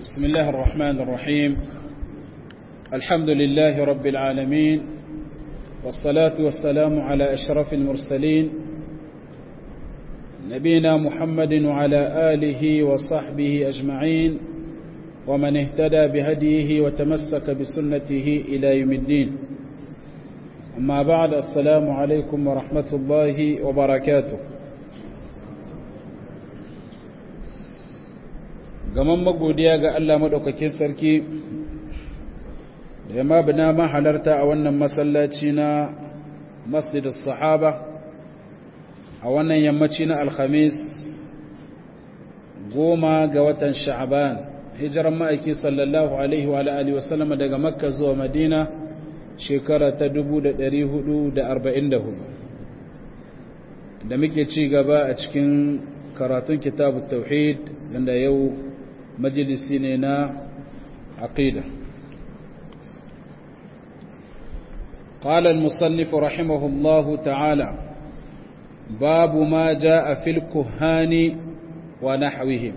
بسم الله الرحمن الرحيم الحمد لله رب العالمين والصلاة والسلام على أشرف المرسلين نبينا محمد وعلى آله وصحبه أجمعين ومن اهتدى بهديه وتمسك بسنته إلى يوم الدين أما بعد السلام عليكم ورحمة الله وبركاته gaman magodiya ga Allah maɗaukakin sarki da ya mabina mahalarta a wannan masallaci na masjidus sahaba a wannan yammaci na alhamis goma ga watan sha'aban hijiran ma'aiki sallallahu alaihi wa alihi wasallam daga makka zuwa madina shekara ta 1444 da muke ci gaba a cikin karatun kitabu tauhid da yau majalisi ne na aqida قال المصنف رحمه الله تعالى باب ما جاء في الكهان ونحوهم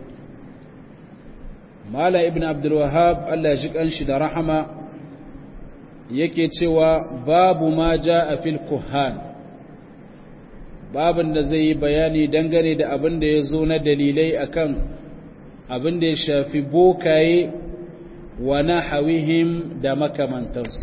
مال ابن عبد الوهاب الله يجيك أنشد رحمه yake cewa babu ma ja a fil kuhan babin da zai yi bayani dangane da abin da ya zo na dalilai akan abin da ya shafi bokaye wa na hawihim da makamantarsu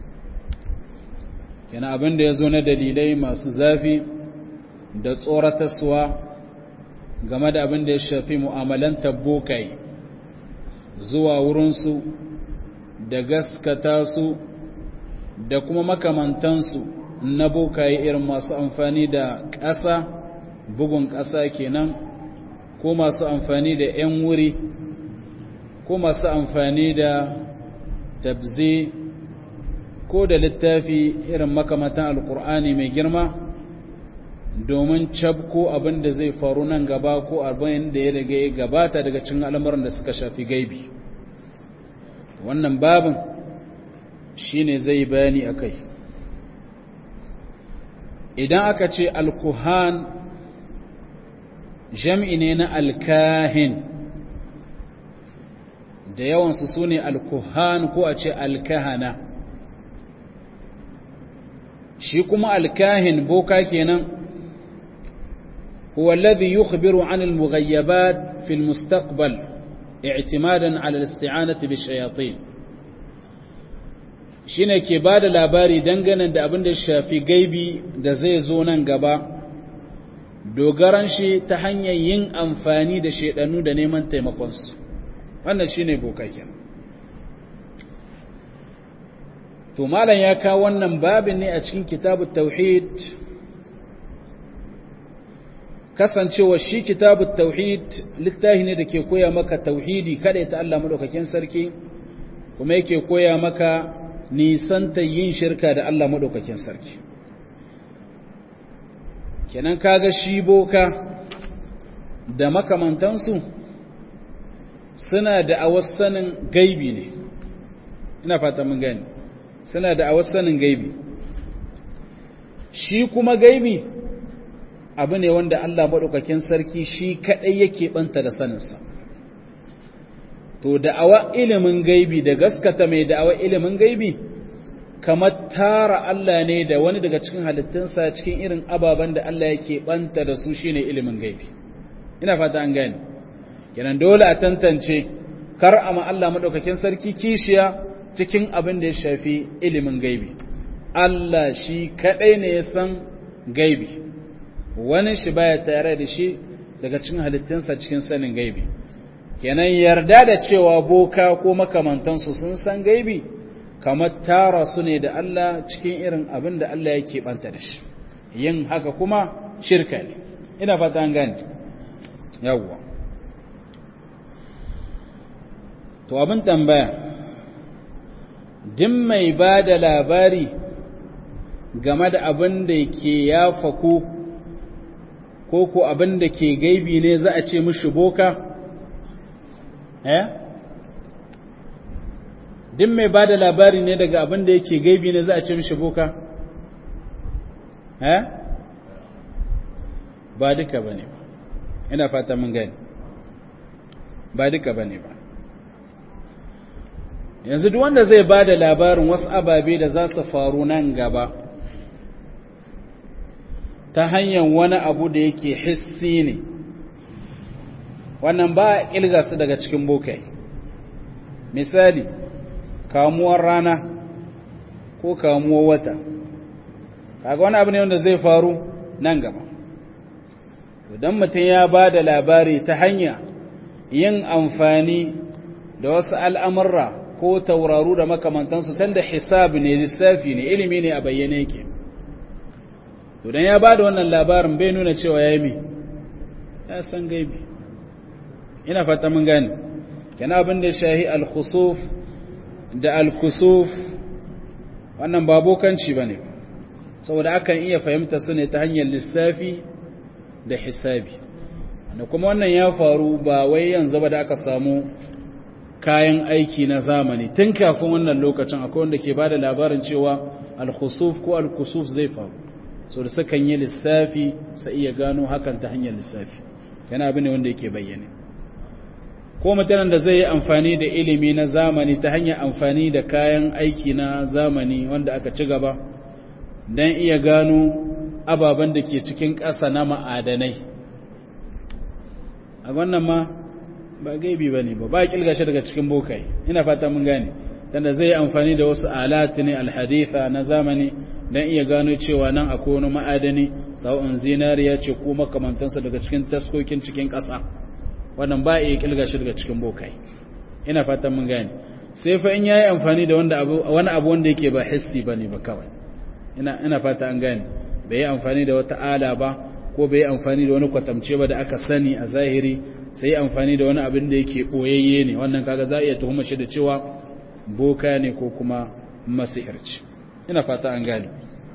yana abin da ya zo na dalilai masu zafi da tsoratarsuwa game da abin da ya shafi mu'amalantar bokaye zuwa wurinsu da gaskata su da kuma makamantansu na bokaye irin masu amfani da ƙasa bugun ƙasa kenan ko masu amfani da 'yan wuri ko masu amfani da tabzi ko da littafi irin makamantan alkur'ani mai girma domin cabko abin da zai faru nan gaba ko abin da ya daga ya gabata daga cin al'amuran da suka shafi gaibi wannan babin shine zai bayani a kai idan aka ce alkuhan jam'i ne na alkahin da yawansu su ne alkuhan ko a ce alkahana shi kuma alkahin boka kenan هو الذي يخبر عن المغيبات في المستقبل اعتمادا على الاستعانة بالشياطين shine ke ba da labari dangane da abin da shafi gaibi da zai zo nan gaba dogaran shi ta hanyar yin amfani da shaidanu da neman taimakonsu wannan shine bokakin to malam ya kawo wannan babin ne a cikin kitabu tauhid kasancewa shi kitabu tauhid littafi ne da ke koya maka tauhidi kada ta Allah madaukakin sarki kuma yake koya maka nisanta yin shirka da Allah maɗaukakin sarki kenan kaga shi boka da makamantansu suna da awassanin gaibi ne ina fata mun gani suna da awassanin gaibi shi kuma gaibi abu ne wanda Allah maɗaukakin sarki shi kaɗai yake ɓanta da saninsa to da'awa ilimin gaibi da gaskata mai da'awa ilimin gaibi kamar tara Allah ne da wani daga cikin halittunsa cikin irin ababen da Allah yake banta da su shine ilimin gaibi ina fata an gane kenan dole a tantance kar a ma Allah madaukakin sarki kishiya cikin abin da ya shafi ilimin gaibi Allah shi kadai ne ya san gaibi wani shi baya tare da shi daga cikin halittunsa cikin sanin gaibi kenan yarda da cewa boka ko makamantansu sun san gaibi kamar tara su ne da Allah cikin irin abin da Allah yake banta da shi yin haka kuma shirka ne ina fata an gane yawwa to abin tambaya din mai ba da labari game da abin da ke ya faku ko ko abin da ke gaibi ne za a ce mishi boka eh din mai ba da labari ne daga abin da yake gaibi ne za a ce mishi boka eh ba duka ba ne ina fata mun gani ba duka ba ne ba yanzu duk wanda zai ba da labarin wasu ababe da za su faru nan gaba ta hanyar wani abu da yake hissi ne wannan ba a ƙilga su daga cikin bokai misali kamuwar rana ko kamuwar wata kaga wani abu ne wanda zai faru nan gaba idan mutum ya ba da labari ta hanya yin amfani da wasu al'amurra ko tauraru da makamantansu tan da hisabi ne lissafi ne ilimi ne a bayyane yake to dan ya ba da wannan labarin bai nuna cewa ya yi ya san gaibi ina fata mun gane kana abin da shahi al-khusuf da al-kusuf wannan ba bokanci bane saboda akan iya fahimta su ne ta hanyar lissafi da hisabi da kuma wannan ya faru ba wai yanzu ba da aka samu kayan aiki na zamani tun kafin wannan lokacin akwai wanda ke bada labarin cewa al-khusuf ko al-kusuf zai faru so da sukan yi lissafi sai iya gano hakan ta hanyar lissafi yana abin ne wanda yake bayyane ko mutanen da zai yi amfani da ilimi na zamani ta hanyar amfani da kayan aiki na zamani wanda aka ci gaba don iya gano ababen da ke cikin ƙasa na ma'adanai a wannan ma ba gaibi ba ne ba ba ƙilgashi daga cikin bokai ina fata mun gane tanda zai yi amfani da wasu alati ne alhaditha na zamani don iya gano cewa nan akwai wani ma'adani sa'o'in zinariya ce ko makamantansa daga cikin taskokin cikin ƙasa wannan ba iya kilga shi daga cikin bokai ina fatan mun gane sai fa in yayi amfani da wanda abu wani abu wanda yake ba hissi bane ba kawai ina ina fata an gane bai yi amfani da wata ala ba ko bai yi amfani da wani kwatamce ba da aka sani a zahiri sai amfani da wani abin da yake boyayye ne wannan kaga za a iya tuhuma shi da cewa boka ne ko kuma masihirci ina fata an gane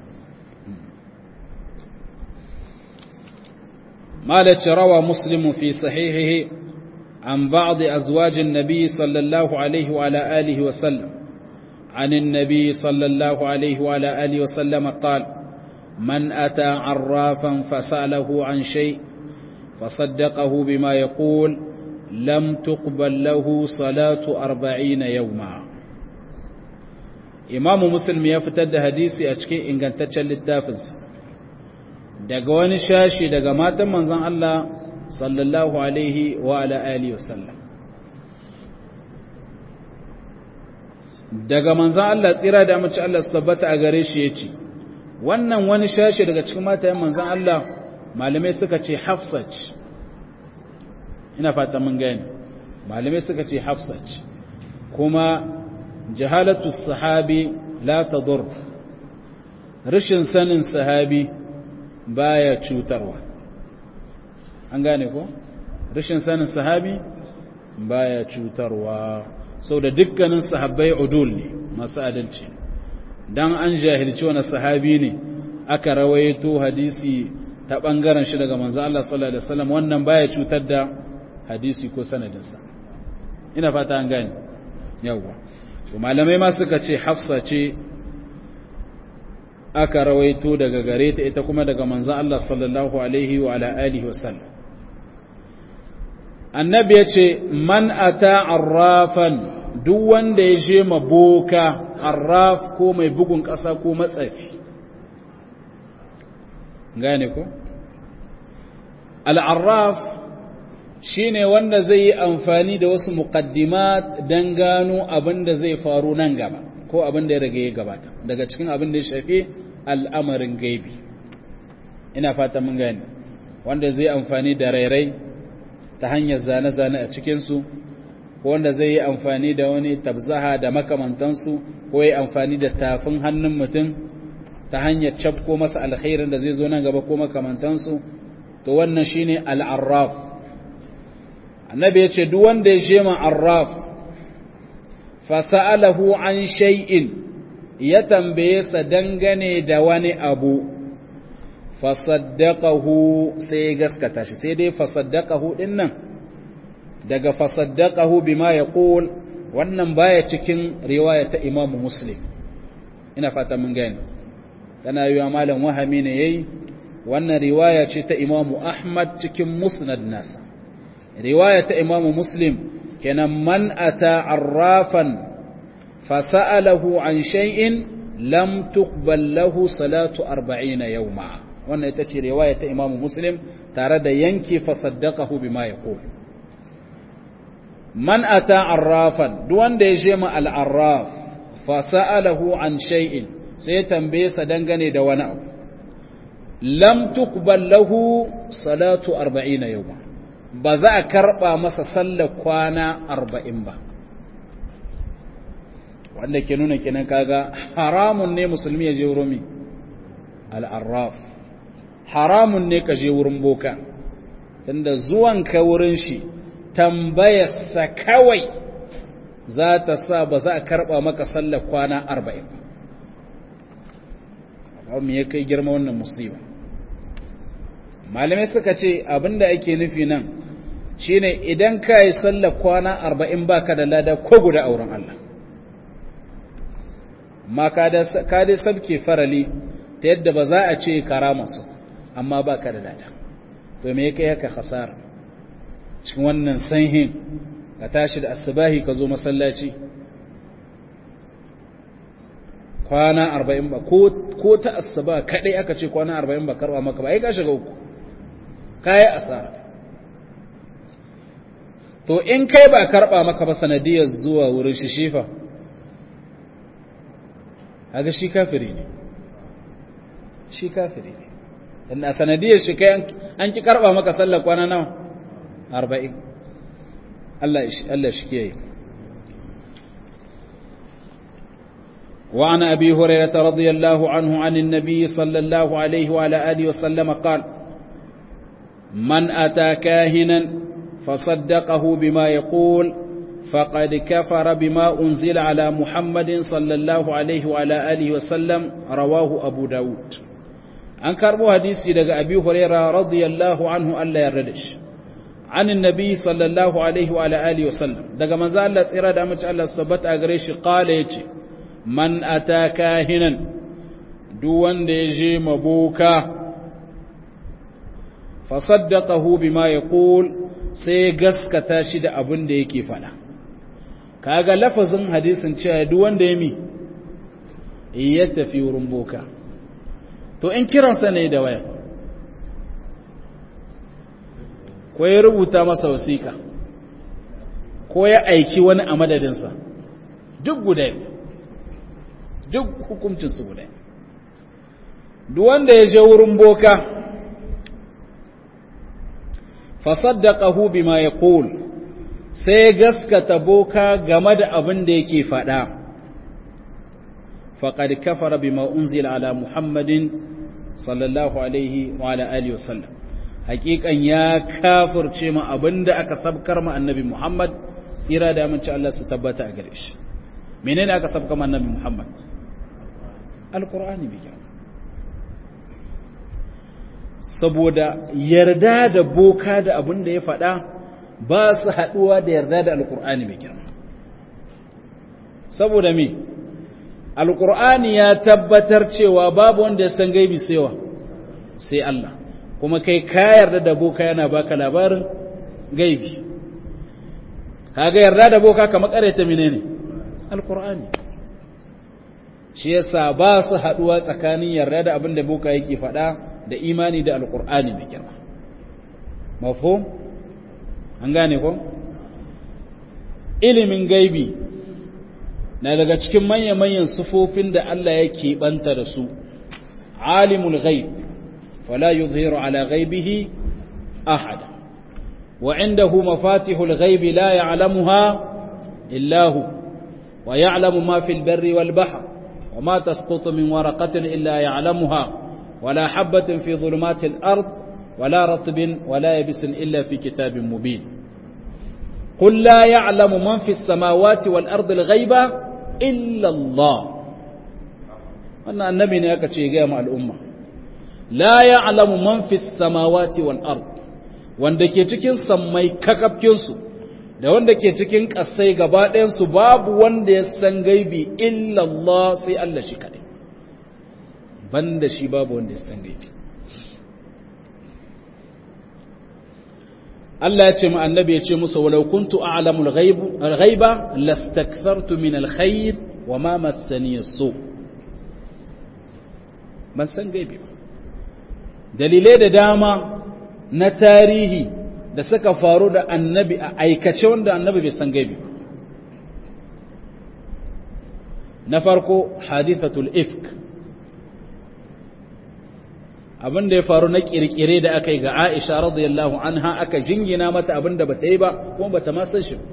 مالك روى مسلم في صحيحه عن بعض أزواج النبي صلى الله عليه وعلى آله وسلم عن النبي صلى الله عليه وعلى آله وسلم قال من أتى عرافا فسأله عن شيء فصدقه بما يقول لم تقبل له صلاة أربعين يوما إمام مسلم يفتد حديثي أشكي إن كانت تشل التافز daga wani shashi daga matan manzon Allah sallallahu alaihi wa ala alihi wasallam daga manzon Allah tsira da mace Allah su tabbata a gare shi yace wannan wani shashi daga cikin matayen manzon Allah malamai suka ce Hafsat ina fata mun gane malamai suka ce Hafsat kuma jahalatu sahabi la tadur rashin sanin sahabi baya cutarwa an gane ko rashin sanin sahabi baya cutarwa sau da dukkanin sahabbai udul ne masu adalci dan an jahilci wani sahabi ne aka rawaito hadisi ta bangaren shi daga manzo Allah sallallahu alaihi wasallam wannan baya cutar da hadisi ko sanadinsa ina fata an gane yawa to malamai ma suka ce Hafsa ce aka rawaito daga gare ta ita kuma daga manzan Allah sallallahu Alaihi wa alihi wasallam. Annabi ya ce, Man ata arrafan duk wanda ya je maboka arraf ko mai bugun ƙasa ko matsafi. Gane ko? Al'arraf shi ne wanda zai yi amfani da wasu muƙaddimat don gano abin da zai faru nan gaba. ko abin da ya rage ya gabata daga cikin abin da ya shafi al'amarin gaibi ina fata mun gani wanda zai amfani da rairai ta hanyar zane-zane a cikinsu ko wanda zai yi amfani da wani tabzaha da makamantansu ko yi amfani da tafin hannun mutum ta hanyar cafko masa alkhairin da zai zo nan gaba ko makamantansu to wannan shine al'arraf annabi ya ce duk wanda ya shema arraf fasa'alahu an shay'in ya tambaye sa dangane da wani abu fasaddaqahu sai ya gaskata shi sai dai fasaddaqahu din nan daga fasaddaqahu bima yaqul wannan baya cikin riwaya ta Imam Muslim ina fata mun gane tana yiwa malam wahami ne yayi wannan riwaya ce ta Imam Ahmad cikin Musnad nasa riwaya ta Imam Muslim kenan man ata arrafan fasa'alahu an shay'in lam tuqbal lahu salatu 40 yawma wannan ita ce riwaya ta Imam Muslim tare da yanke fasaddaqahu bima yaqul man ata arrafan duk wanda ya je ma al-arraf fasa'alahu an shay'in sai tambaye sa dangane da wani abu lam tuqbal lahu salatu 40 yawma ba za a karba masa sallar kwana 40 ba wanda ke nuna kenan kaga haramun ne musulmi ya je wurin al-arraf haramun ne ka je wurin boka tunda zuwan ka wurin shi tambayarsa kawai za ta sa ba za a karba maka sallar kwana 40 ba me ya kai girma wannan musiba malamai suka ce abinda ake nufi nan shine idan ka yi sallar kwana 40 baka da lada ko guda auren Allah ma ka dai sabke farali ta yadda ba za a ce karama su amma ba ka da lada to me kai haka khasara cikin wannan sanhin ka tashi da asubahi ka zo masallaci kwana arba'in ba ko ta asuba kadai aka ce kwana arba'in ba karba maka ba ai ka shiga uku kayi asara to in kai ba karba maka ba sanadiyar zuwa wurin shi shifa haga shi kafiri ne shi kafiri ne dan a sanadiyar shi kai an ki karba maka sallar kwana nawa 40 Allah Allah shi kiyaye وعن أبي هريرة رضي الله عنه عن النبي صلى الله عليه وعلى آله وسلم قال من أتى كاهنا فصدقه بما يقول فقد كفر بما أنزل على محمد صلى الله عليه وعلى آله وسلم رواه أبو داود an karbo hadisi daga abi huraira radiyallahu anhu Allah ya rada shi an annabi sallallahu alaihi wa alihi wasallam daga manzo Allah tsira da mace Allah subhanahu a gare shi qala yace man ataka hinan duk wanda ya je maboka fa saddaqahu bima yaqul sai gaskata shi da abin da yake faɗa kaga lafazin hadisin cewa duk wanda ya mi ya tafi wurin boka to in kiransa ne da waya ko ya rubuta masa wasiƙa ko ya aiki wani a madadinsa duk guda duk hukuncinsu guda duk wanda ya je wurin boka fasaddaqahu bima yaqul sai gaskata boka game da abin da yake faɗa faqad kafara bima unzila ala muhammadin sallallahu alaihi wa ala alihi wasallam hakikan ya kafirce ma abinda aka sabkar ma annabi muhammad tsira da amince Allah su tabbata a gare shi menene aka sabkar ma annabi muhammad alqur'ani bi saboda yarda da boka da abin da ya faɗa ba su haɗuwa da yarda da alƙur'ani mai girma saboda me alƙur'ani ya tabbatar cewa babu wanda ya san gaibi saiwa sai Allah kuma kai ka yarda da boka yana baka labarin gaibi kaga yarda da boka kamar ƙareta menene alƙur'ani shi yasa ba su haɗuwa tsakanin yarda da abin da boka yake faɗa da imani da alkur'ani mai girma mafhum an gane ko ilimin gaibi na daga cikin manya-manyan sufofin da Allah ya banta da su alimul ghaib fala yuzhiru ala ghaibihi ahada wa indahu mafatihul ghaibi la ya'lamuha illa hu wa ya'lamu ma fil barri wal bahr wa ma tasqutu min waraqatin illa ya'lamuha ولا حبة في ظلمات الأرض ولا رطب ولا يبس إلا في كتاب مبين قل لا يعلم من في السماوات والأرض الغيبة إلا الله أن النبي نياك تشيغي مع الأمة لا يعلم من في السماوات والأرض wanda ke cikin sammai kakafkinsu da wanda ke cikin ƙasai gaba ɗayansu babu wanda ya san gaibi illallah sai Allah shi kaɗai banda shi babu wanda ya san gaibi Allah ya ce mu annabi ya ce musu walau kuntu a'lamul ghaiba lastakthartu min alkhair wa ma massani so ban san gaibi ba dalilai da dama na tarihi da suka faru da annabi a aikace wanda annabi bai san gaibi ba na farko hadithatul ifk abin da ya faru na kirkire da aka yi ga Aisha radiyallahu anha aka jingina mata abin da bata yi ba kuma bata ma san shi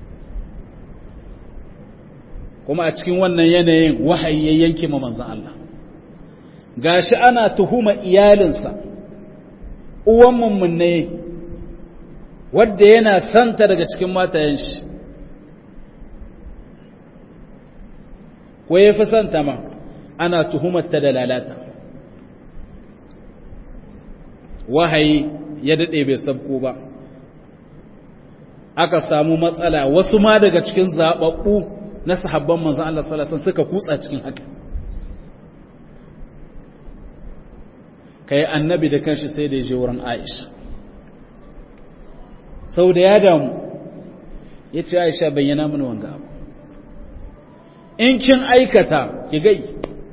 kuma a cikin wannan yanayin wahayi ya yanke ma manzon Allah gashi ana tuhuma iyalinsa uwan mummunne wadda yana santa daga cikin matayen shi ko ya fi santa ma ana tuhumarta da lalata wahayi ya daɗe bai sabko ba aka samu matsala wasu ma daga cikin zaɓaɓɓu na sahabban manzan Allah salasan suka kutsa cikin haka ka yi annabi da kanshi sai da ya je wurin aisha sau da ya damu ya ce aisha bayyana mini wanga abu in kin aikata ki gai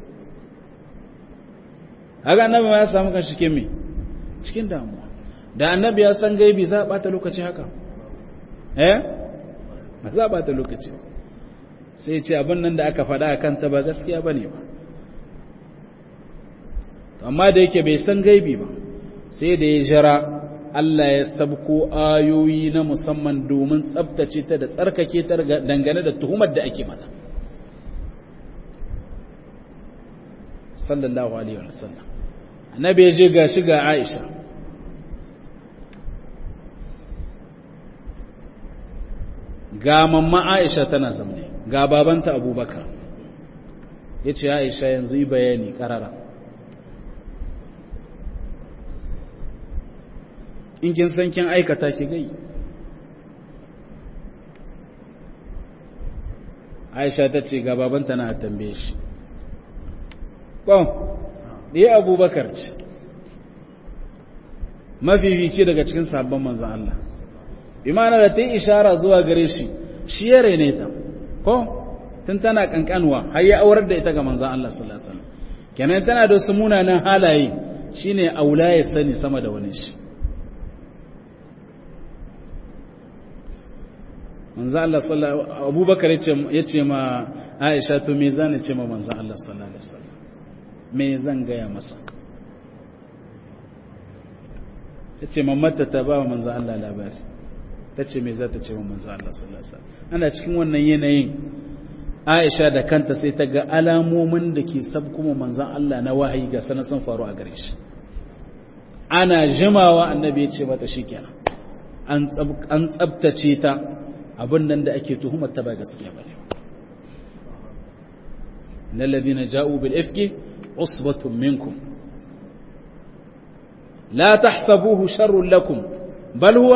haka annabi ma ya samu kan cikin me cikin damuwa da annabi ya san gaibi za a bata lokaci haka eh ba za a bata lokaci sai ce abin nan da aka faɗa a kanta ba gaskiya ba ne ba amma da yake bai san gaibi ba sai da ya jira Allah ya sabko ayoyi na musamman domin tsabtace ta da tsarkake ta dangane da tuhumar da ake mata sallallahu alaihi wa sallam annabi ya je ga shi ga Aisha ga mamma Aisha tana zaune ga babanta Abubakar yace Aisha yanzu yi bayani karara in kin san kin aikata ki gai Aisha ta ce ga babanta na tambaye shi bon ɗaya abubakar ce mafifici daga cikin sabon manzan Allah imana da ta yi ishara zuwa gare shi shi ya rene ta ko tun tana kankanwa har ya aurar da ita ga manzan Allah sallallahu alaihi wasallam kenan tana da su munanan halaye shine aula ya sani sama da wani shi manzan Allah sallallahu abubakar ya ce ma Aisha to me zan ce ma manzan Allah sallallahu alaihi wasallam me zan gaya masa ta ce mamata ta ba wa manzan Allah labari ta ce me za ta ce wa manzan Allah sallasa ana cikin wannan yanayin aisha da kanta sai ta ga alamomin da ke sabkuma manzan Allah na wahayi ga sanar sun faru a gare shi ana jimawa annabi ya ce mata shi kenan an tsabtace ta abin nan da ake tuhumar ta ba gaskiya ba ne na ladina ja'u bil ifki عصبة منكم لا تحسبوه شر لكم بل هو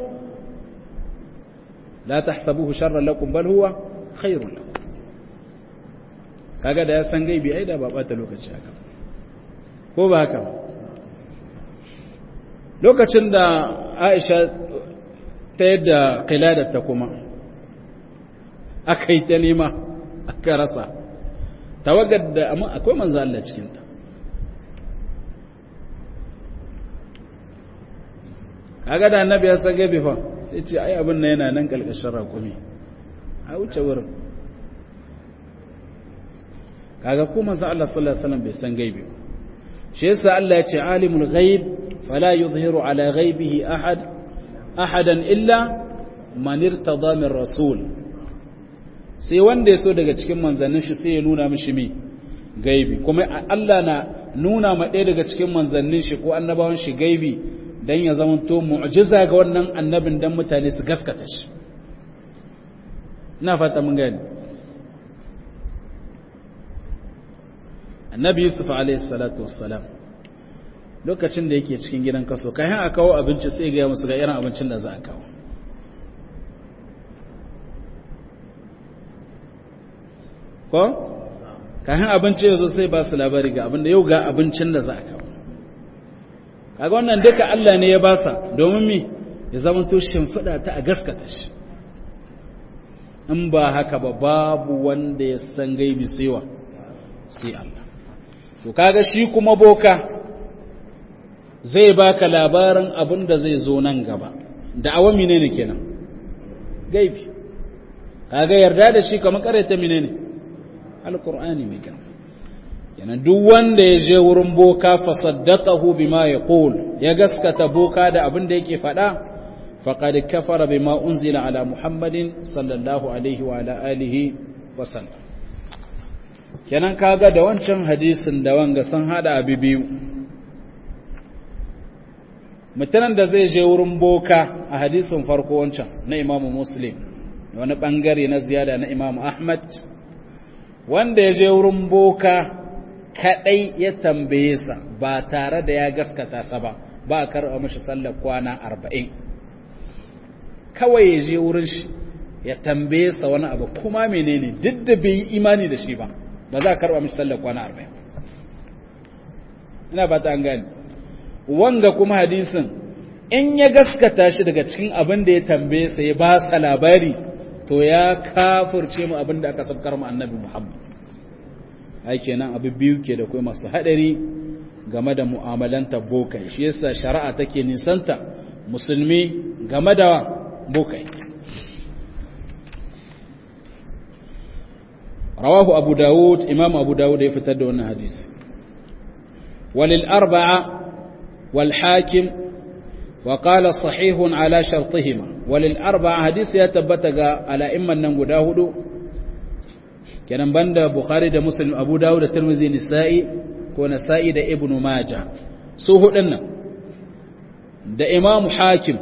لا تحسبوه شر لكم بل هو خير لكم kaga da ya san gaibi ai da ba bata lokaci haka ko ba haka lokacin da Aisha ta yadda ta kuma aka yi ta nema aka rasa tawagar da amma akwai manzo Allah cikinta kaga da annabi ya sage bi fa sai ce ai abin nan yana nan kalkashin rakumi a wuce wurin kaga ko manzo Allah sallallahu alaihi wasallam bai san gaibi shi yasa Allah ya ce alimul ghaib fala yuzhiru ala ghaibihi ahad ahadan illa man irtada min rasul sai wanda ya so daga cikin manzannin shi sai ya nuna mishi mi gaibi kuma Allah na nuna ma ɗaya daga cikin manzannin shi ko annabawan shi gaibi dan ya zama to mu'jiza ga wannan annabin dan mutane su gaskata shi ina fata mun gani annabi yusuf alayhi salatu wassalam lokacin da yake cikin gidan kaso kayan a kawo abinci sai ga musu ga irin abincin da za a kawo ko kayan abinci ya zo sai ba su labari ga abinda yau ga abincin da za a kawo kaga wannan duka Allah ne ya ba sa domin mi ya zama to shimfiɗa ta a gaskata shi in ba haka ba babu wanda ya san gaibi saiwa sai Allah to kaga shi kuma boka zai baka labarin abin da zai zo nan gaba da awa menene kenan gaibi kaga yarda da shi kamar karanta menene alqur'ani mai kenan kenan duk wanda ya je wurin boka fa saddaqahu bima yaqul ya gaskata boka da abin da yake faɗa faqad kafara bima unzila ala muhammadin sallallahu alaihi wa ala alihi wa sallam kenan kaga da wancan hadisin da wanga sun hada abi biyu mutanen da zai je wurin boka a hadisin farko wancan na imamu muslim wani bangare na ziyada na imamu ahmad wanda ya je wurin boka kadai ya tambaye sa ba tare da ya gaskata sa ba ba a karɓa mashi sallar kwana arba'in kawai ya je wurin shi ya tambaye sa wani abu kuma menene duk da bai yi imani da shi ba ba za a karɓa mashi sallar kwana arba'in ina ba ta an gani wanga kuma hadisin in ya gaskata shi daga cikin abin da ya tambaye sa ya ba sa labari to ya kafirce mu abin da aka sabkar mu annabi Muhammad ai kenan abu biyu ke da kai masu hadari game da mu'amalanta bokai shi yasa shari'a take nisanta musulmi game da bokai rawahu abu dawud imam abu dawud ya fitar da wannan hadisi walil arba'a والحاكم وقال صحيح على شرطهما وللأربعة حديث يتبتغى على إما النمو داود كان بند بخاري دا مسلم أبو داود الترمذي نسائي ونسائي دا ابن ماجه سوه لنا دا إمام حاكم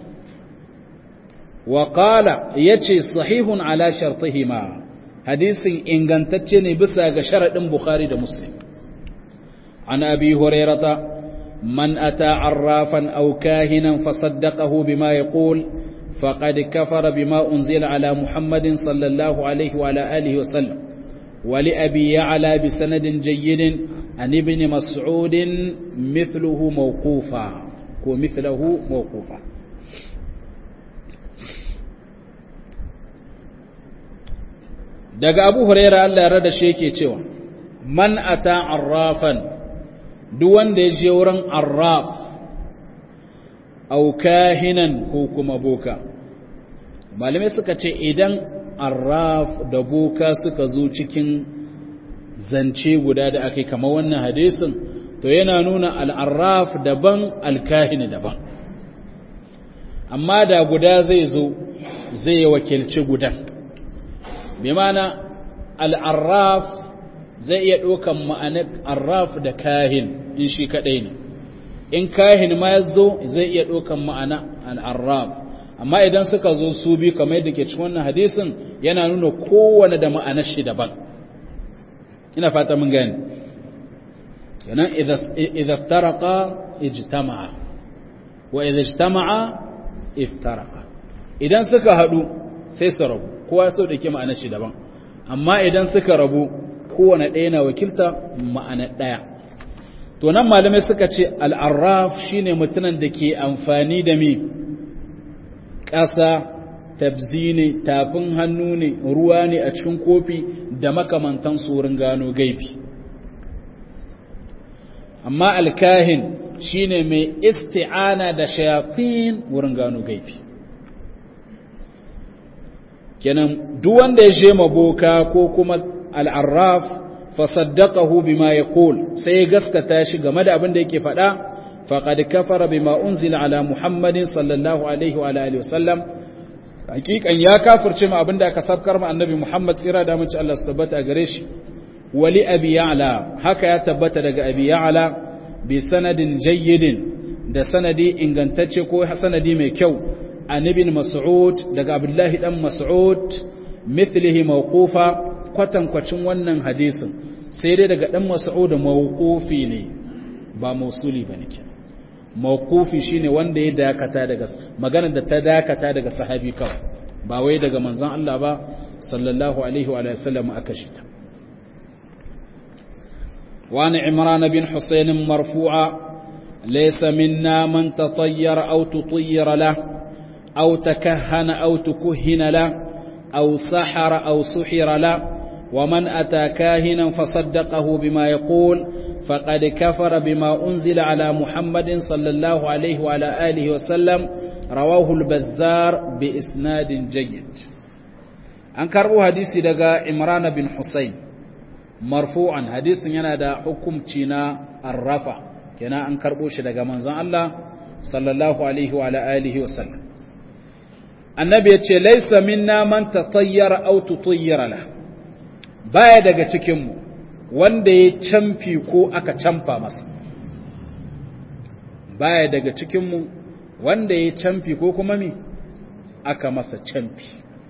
وقال يتشي صحيح على شرطهما حديث إن كنتتشني بسا شرط بخاري دا مسلم عن أبي هريرة من أتى عرافا أو كاهنا فصدقه بما يقول فقد كفر بما أنزل على محمد صلى الله عليه وعلى آله وسلم ولأبي يعلى بسند جيد عن ابن مسعود مثله موقوفا ومثله موقوفا daga abu huraira Allah ya rada shi yake cewa man ata arrafan duk wanda ya je wurin arraf au kahinan ko kuma boka malamai suka ce idan arraf da boka suka zo cikin zance guda da aka kama wannan hadisin to yana nuna al'arraf daban alkahini daban amma da guda zai zo zai wakilci gudan bi mana al'arraf zai iya ɗaukan ma'anar arraf da kahin in shi kaɗai ne in kahin ma ya zo zai iya ɗaukan ma'ana al'arraf amma idan suka zo su bi kamar yadda ke cikin wannan hadisin yana nuna kowane da ma'anar shi daban ina fata mun gani kenan idza iftaraqa ijtama'a wa idza ijtama'a iftaraqa idan suka haɗu sai su rabu kowa sau da ke ma'anar shi daban amma idan suka rabu kowane ɗaya na wakilta ma'ana ɗaya to nan malamai suka ce al'arraf shi ne mutumin da ke amfani da mi ƙasa tabzi ne tafin hannu ne ruwa ne a cikin kofi da makamantan wurin gano gaibi amma alkahin shi ne mai isti'ana da shayafin wurin gano gaibi kenan duk wanda ya je maboka ko kuma al'arraf fasaddaqahu bima yaqul sai gaskata shi game da abin da yake faɗa faqad kafara bima unzila ala muhammadin sallallahu alaihi wa alihi wasallam hakikan ya kafirce mu abin da aka sabkar mu annabi muhammad tsira da mace Allah su tabbata gare shi wali abi ya'la haka ya tabbata daga abi ya'la bi sanadin jayyidin da sanadi ingantacce ko sanadi mai kyau an ibn mas'ud daga abdullahi dan mas'ud mithlihi mawqufa kwatankwacin wannan hadisin sai dai daga dan mas'ud mawqufi ne ba mausuli bane kenan mawqufi shine wanda ya dakata daga magana da ta dakata daga sahabi kawai ba wai daga manzon Allah ba sallallahu alaihi wa sallam aka shita وعن عمران بن حسين مرفوعا ليس منا من تطير أو تطير له أو تكهن أو تكهن له أو سحر أو سحر له ومن أتى كاهنا فصدقه بما يقول فقد كفر بما أنزل على محمد صلى الله عليه وعلى آله وسلم رواه البزار بإسناد جيد أنكروا حديثي لغا إمران بن حسين مرفوعا حديث ينادى حكم تينا الرفع كنا أنكروا شدغا منزان الله صلى الله عليه وعلى آله وسلم النبي يتشي ليس منا من تطير أو تطير له baya daga cikinmu wanda ya camfi ko aka camfa masa baya daga cikinmu wanda ya camfi ko kuma mi aka masa camfi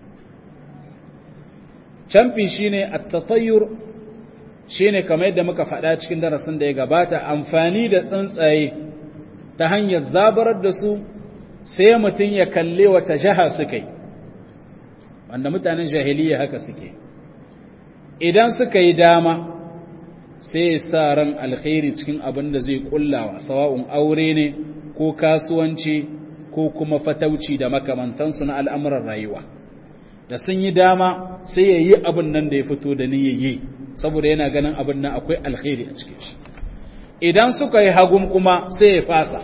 camfi shine at-tatayyur shine kamar yadda muka faɗa cikin darasin da ya gabata amfani da tsuntsaye ta hanyar zabarar da su sai mutum ya kalle wata jaha suka yi wanda mutanen jahiliya haka suke idan suka yi dama sai sa ran alkhairi cikin abin da zai kullawa sawa'un aure ne ko kasuwanci ko kuma fatauci da makamantansu na al'amuran rayuwa da sun yi dama sai ya yi abin nan da ya fito da ni yi saboda yana ganin abin nan akwai alkhairi a cikin shi idan suka yi hagun kuma sai ya fasa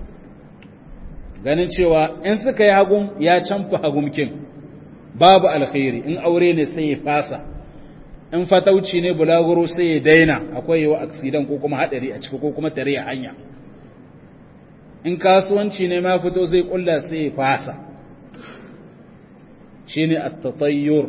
ganin cewa in suka yi hagun ya canfa hagumkin babu alkhairi in aure ne sai ya fasa in fatauci ne bulaguro sai ya daina akwai yawa aksidan ko kuma hadari a ciki ko kuma tare hanya in kasuwanci ne ma fito zai kulla sai ya fasa shine at-tatayyur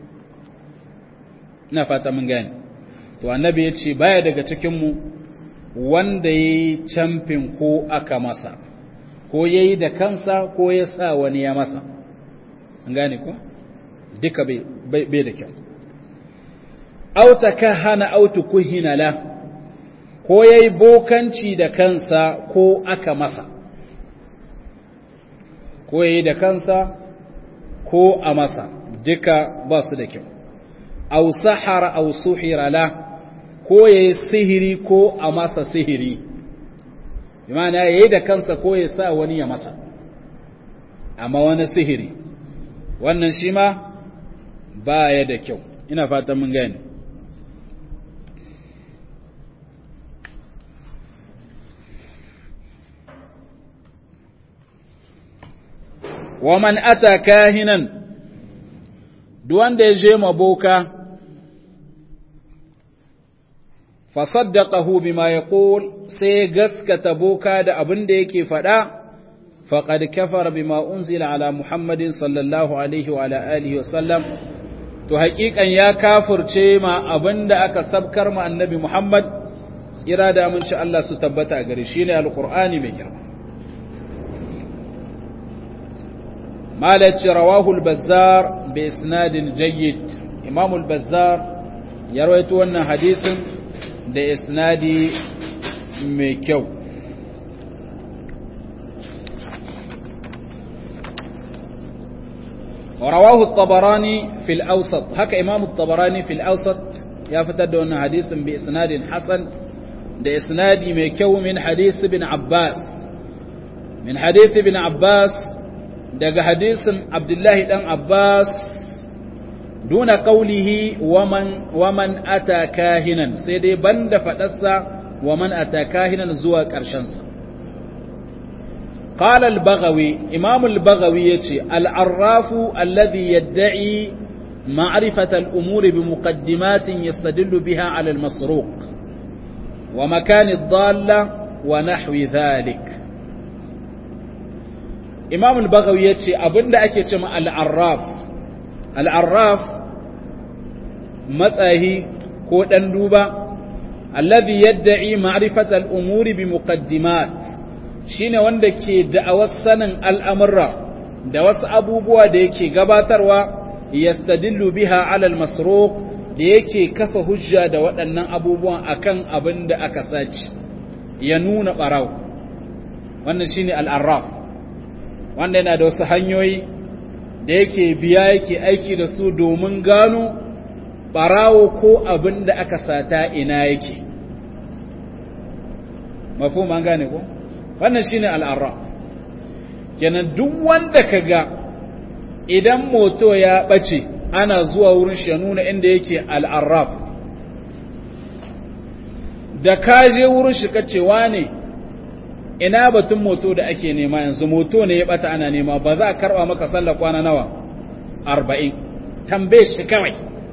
ina fata mun gane to annabi ya ce baya daga cikin mu wanda yayi camfin ko aka masa ko yayi da kansa ko ya sa wani ya masa an gane ko duka bai da kyau aw takahana aw tukuhina la ko yayi bokanci da kansa ko aka masa ko yayi da kansa ko a masa duka ba su da kyau aw sahara aw suhira la ko yayi sihiri ko a masa sihiri bimana yayi da kansa ko ya sa wani ya masa amma wani sihiri wannan shi ma baya da kyau ina fatan mun gane wa man ata kahinan duk wanda ya je maboka fa saddaqahu bima yaqul sai gaskata boka da abin da yake faɗa faqad kafara bima unzila ala muhammadin sallallahu alaihi wa ala alihi wa sallam to haƙiƙan ya kafirce ma abin da aka sabkar ma annabi muhammad tsira da aminci Allah su tabbata a gare shi ne alqur'ani mai girma مالك رواه البزار بإسناد جيد إمام البزار يرويت أن حديث بإسناد ميكو ورواه الطبراني في الأوسط هكا إمام الطبراني في الأوسط يفتد أن حديث بإسناد حسن بإسناد ميكو من حديث ابن عباس من حديث ابن عباس daga hadisin Abdullahi ɗan Abbas duna ƙaulihi waman ata kahinan sai dai banda faɗarsa waman ata kahinan zuwa ƙarshensa. قال البغوي إمام البغوي يتي العراف الذي يدعي معرفة الأمور بمقدمات يستدل بها على المسروق ومكان الضالة ونحو ذلك imam al-baghawi yace abinda ake ce ma al-arraf al-arraf matsahi ko dan duba alladhi yad'i ma'rifat al-umuri bi muqaddimat shine wanda ke da'awar sanin al'amurra da wasu abubuwa da yake gabatarwa yastadillu biha 'ala al-masruq da yake kafa hujja da waɗannan abubuwan akan abin da aka saci ya nuna ɓarau wannan shine al-arraf wanda yana da wasu hanyoyi da yake biya yake aiki da su domin gano ɓarawo ko abin da aka sata ina yake mafi man gane ko wannan shi ne al'arra kenan duk wanda ka ga idan moto ya ɓace ana zuwa wurin shi ya nuna inda yake al'arraf da kaje wurin shi kacewa ne ina batun moto da ake nema yanzu moto ne ya bata ana nema ba za a karba maka sallar kwana nawa arba'in tambaye shi kawai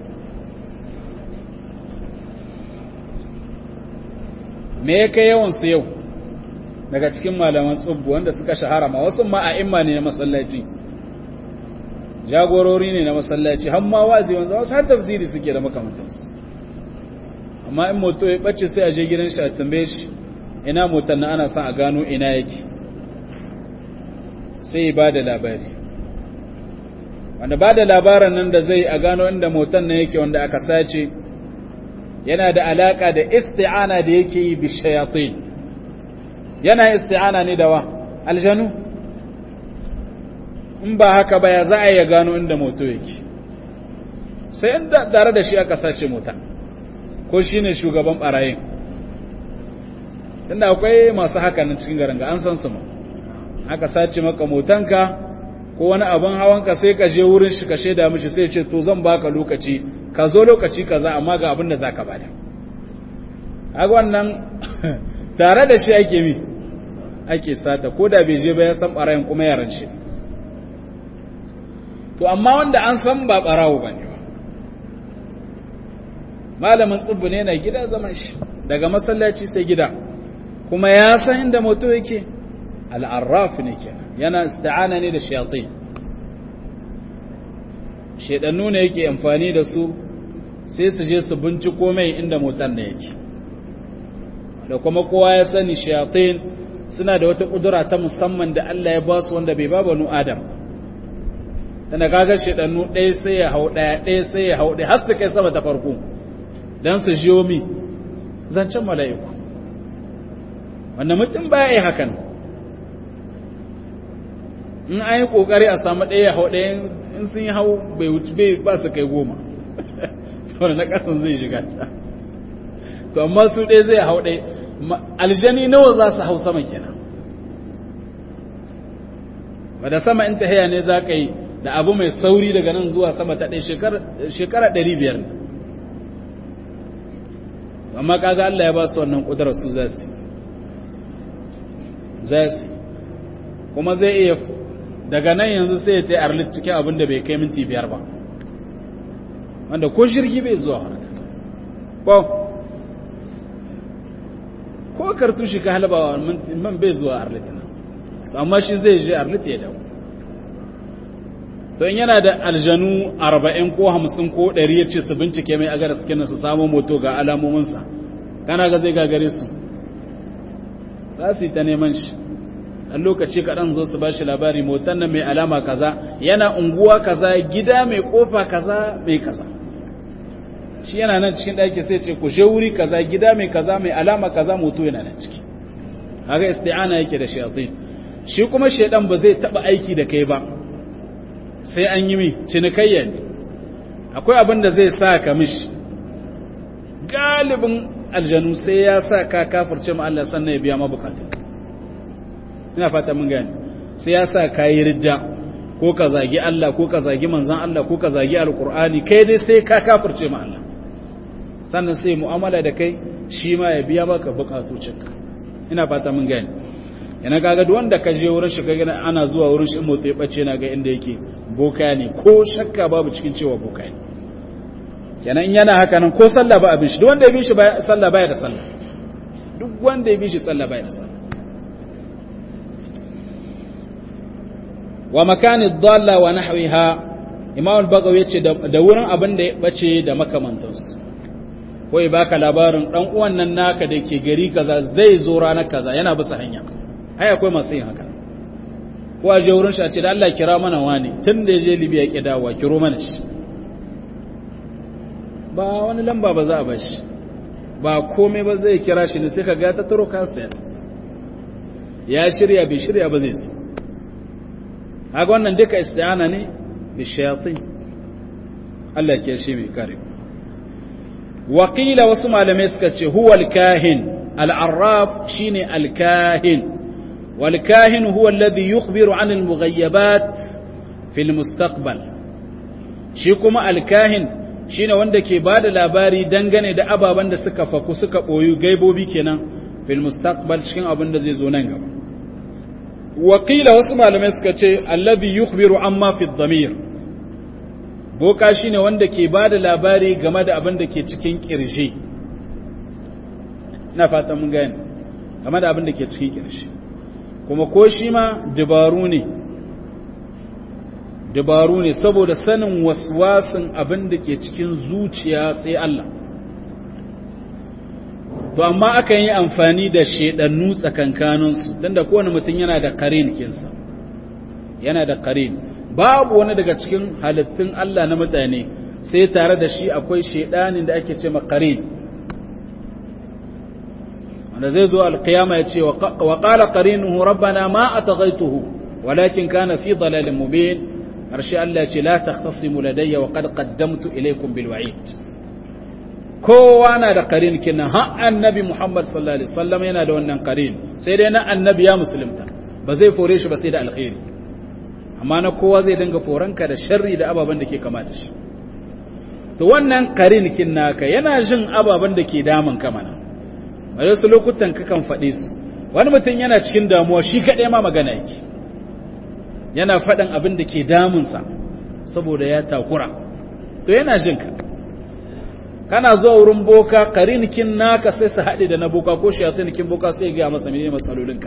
me ya kai yawansu yau daga cikin malaman tsubbu wanda suka shahara ma wasu ma a imma ne na masallaci jagorori ne na masallaci har ma wazi wanzu wasu har tafsiri suke da makamantansu amma in moto ya ɓace sai a je gidan shi a tambaye shi ina motar na ana son a gano ina yake sai ba da labari wanda ba da labaran nan da zai a gano inda motar na yake wanda aka sace yana da alaka da isti'ana da yake yi bi shayatin yana isti'ana ne da wa aljanu in ba haka ba ya za a ya gano inda moto yake sai inda tare da shi aka sace mota ko shine shugaban barayin tunda akwai masu haka nan cikin garin ga an san su ma aka sace maka motanka ko wani abin hawanka sai ka je wurin shi ka shaida mishi sai ce to zan baka lokaci ka zo lokaci kaza amma ga abin da zaka bada haka wannan tare da shi ake mi ake sata ko da bai je ba ya san barayin kuma yaran shi to amma wanda an san ba barawo bane ba malamin tsibbu ne na gida zaman shi daga masallaci sai gida kuma ya san inda moto yake al'arraf ne ke yana ista'ana ne da shayatai shaidannu ne yake amfani da su sai su je su binciko mai inda motar ne yake da kuma kowa ya sani shayatai suna da wata ƙudura ta musamman da Allah ya ba su wanda bai ba banu adam tana kaga shaidannu ɗaya sai ya hau ɗaya ɗaya sai ya hau ɗaya har su kai sama ta farko don su jiyo mi zancen mala'iku wanda mutum baya yi hakan in an yi ƙoƙari a samu ɗaya hau ɗaya in sun yi hau bai wuce bai ba su kai goma saboda na ƙasan zai shiga ta to amma su ɗaya zai hau ɗaya aljani nawa za su hau sama kenan ba da sama in ta haya ne za ka yi da abu mai sauri daga nan zuwa sama ta ɗaya shekara ɗari biyar ne amma kaga Allah ya ba su wannan ƙudurar su za su za su kuma zai iya daga nan yanzu sai ya ta arlit cikin abin da bai kai minti biyar ba wanda ko shirgi bai zuwa harka ko ko kartu shi ka halaba man bai zuwa arlit nan amma shi zai je arlit ya dawo to in yana da aljanu arba'in ko hamsin ko ɗari ya ce su bincike mai agar suke su samu moto ga alamominsa kana ga zai gagare su za su yi ta neman shi ɗan lokaci kaɗan zo su ba shi labari motan nan mai alama kaza yana unguwa kaza gida mai ƙofa kaza mai kaza shi yana nan cikin ɗaki sai ce ku je wuri kaza gida mai kaza mai alama kaza moto yana nan ciki haka isti'ana yake da shayatin shi kuma shaidan ba zai taɓa aiki da kai ba sai an yi mi cinikayya ne akwai abin da zai sa ka mishi galibin aljanu sai ya sa ka kafirce ma Allah sannan ya biya mabukatun ina fata mun gani sai ya sa ka yi ridda ko ka zagi Allah ko ka zagi manzan Allah ko ka zagi alkur'ani kai dai sai ka kafirce ma Allah sannan sai mu'amala da kai shi ma ya biya maka bukatocinka ina fata mun gani yana kaga duk wanda ka je wurin shi kaga ana zuwa wurin shi motsi ya bace na ga inda yake boka ne ko shakka babu cikin cewa boka ne kenan yana haka nan ko sallah ba abin shi duk wanda ya bi shi sallah baya da sallah duk wanda ya bi shi sallah baya da sallah wa makani dhalla wa nahwiha imam al-bagawi yace da wurin abin da ya bace da makamantansu ko ya baka labarin dan uwan nan naka da ke gari kaza zai zo ranar kaza yana bisa hanya ai akwai masu yin haka ko a je wurin shi a ce da Allah kira mana wani tun da ya je Libya ya ki dawowa kiro mana shi ba wani lamba ba za a bashi ba komai ba zai kira shi ne sai ka ga ta taro kansa ya shirya bai shirya ba zai so haka wannan duka isti'ana ne bi shayatin Allah ke shi mai kare waƙila wasu malamai suka ce huwa al-kahin al-arraf shine al-kahin والكاهن هو الذي يخبر عن المغيبات في المستقبل shi kuma alkahin shine wanda ke bada labari dangane da ababen da suka faku suka boyu gaibobi kenan fil mustaqbal cikin abin da zai zo nan gaba wakila wasu malamai suka ce allazi yukhbiru amma fi dhamir boka shine wanda ke bada labari game da abin da ke cikin kirji na fata mun gane game da abin da ke cikin kirji kuma ko shi ma dabaru ne dabaru ne saboda sanin waswasin abin da ke cikin zuciya sai Allah to amma akan yi amfani da shedannu tsakankaninsu tunda kowane mutum yana da karin kinsa yana da karin babu wani daga cikin halittun Allah na mutane sai tare da shi akwai shedanin da ake ce makarin wanda zai zo alkiyama ya ce wa qala qarinuhu rabbana ma ataghaituhu walakin kana fi dalalin mubin harshe Allah ya ce la takhtasimu ladayya wa qad qaddamtu ilaykum bil wa'id kowa na da qarin kinan har annabi Muhammad sallallahu alaihi wasallam yana da wannan qarin sai dai na annabi ya musulunta ba zai fore shi ba sai da alkhairi amma na kowa zai dinga foranka da sharri da ababen da ke kama da shi to wannan qarin kin naka yana jin ababen da ke damun ka mana a wasu lokutan kakan faɗe su wani mutum yana cikin damuwa shi kaɗai ma magana yake yana faɗin abin da ke damunsa saboda ya takura to yana jin ka kana zuwa wurin boka karinikin naka sai su haɗe da na boka ko shayatinikin boka sai ga masa mene matsalolinka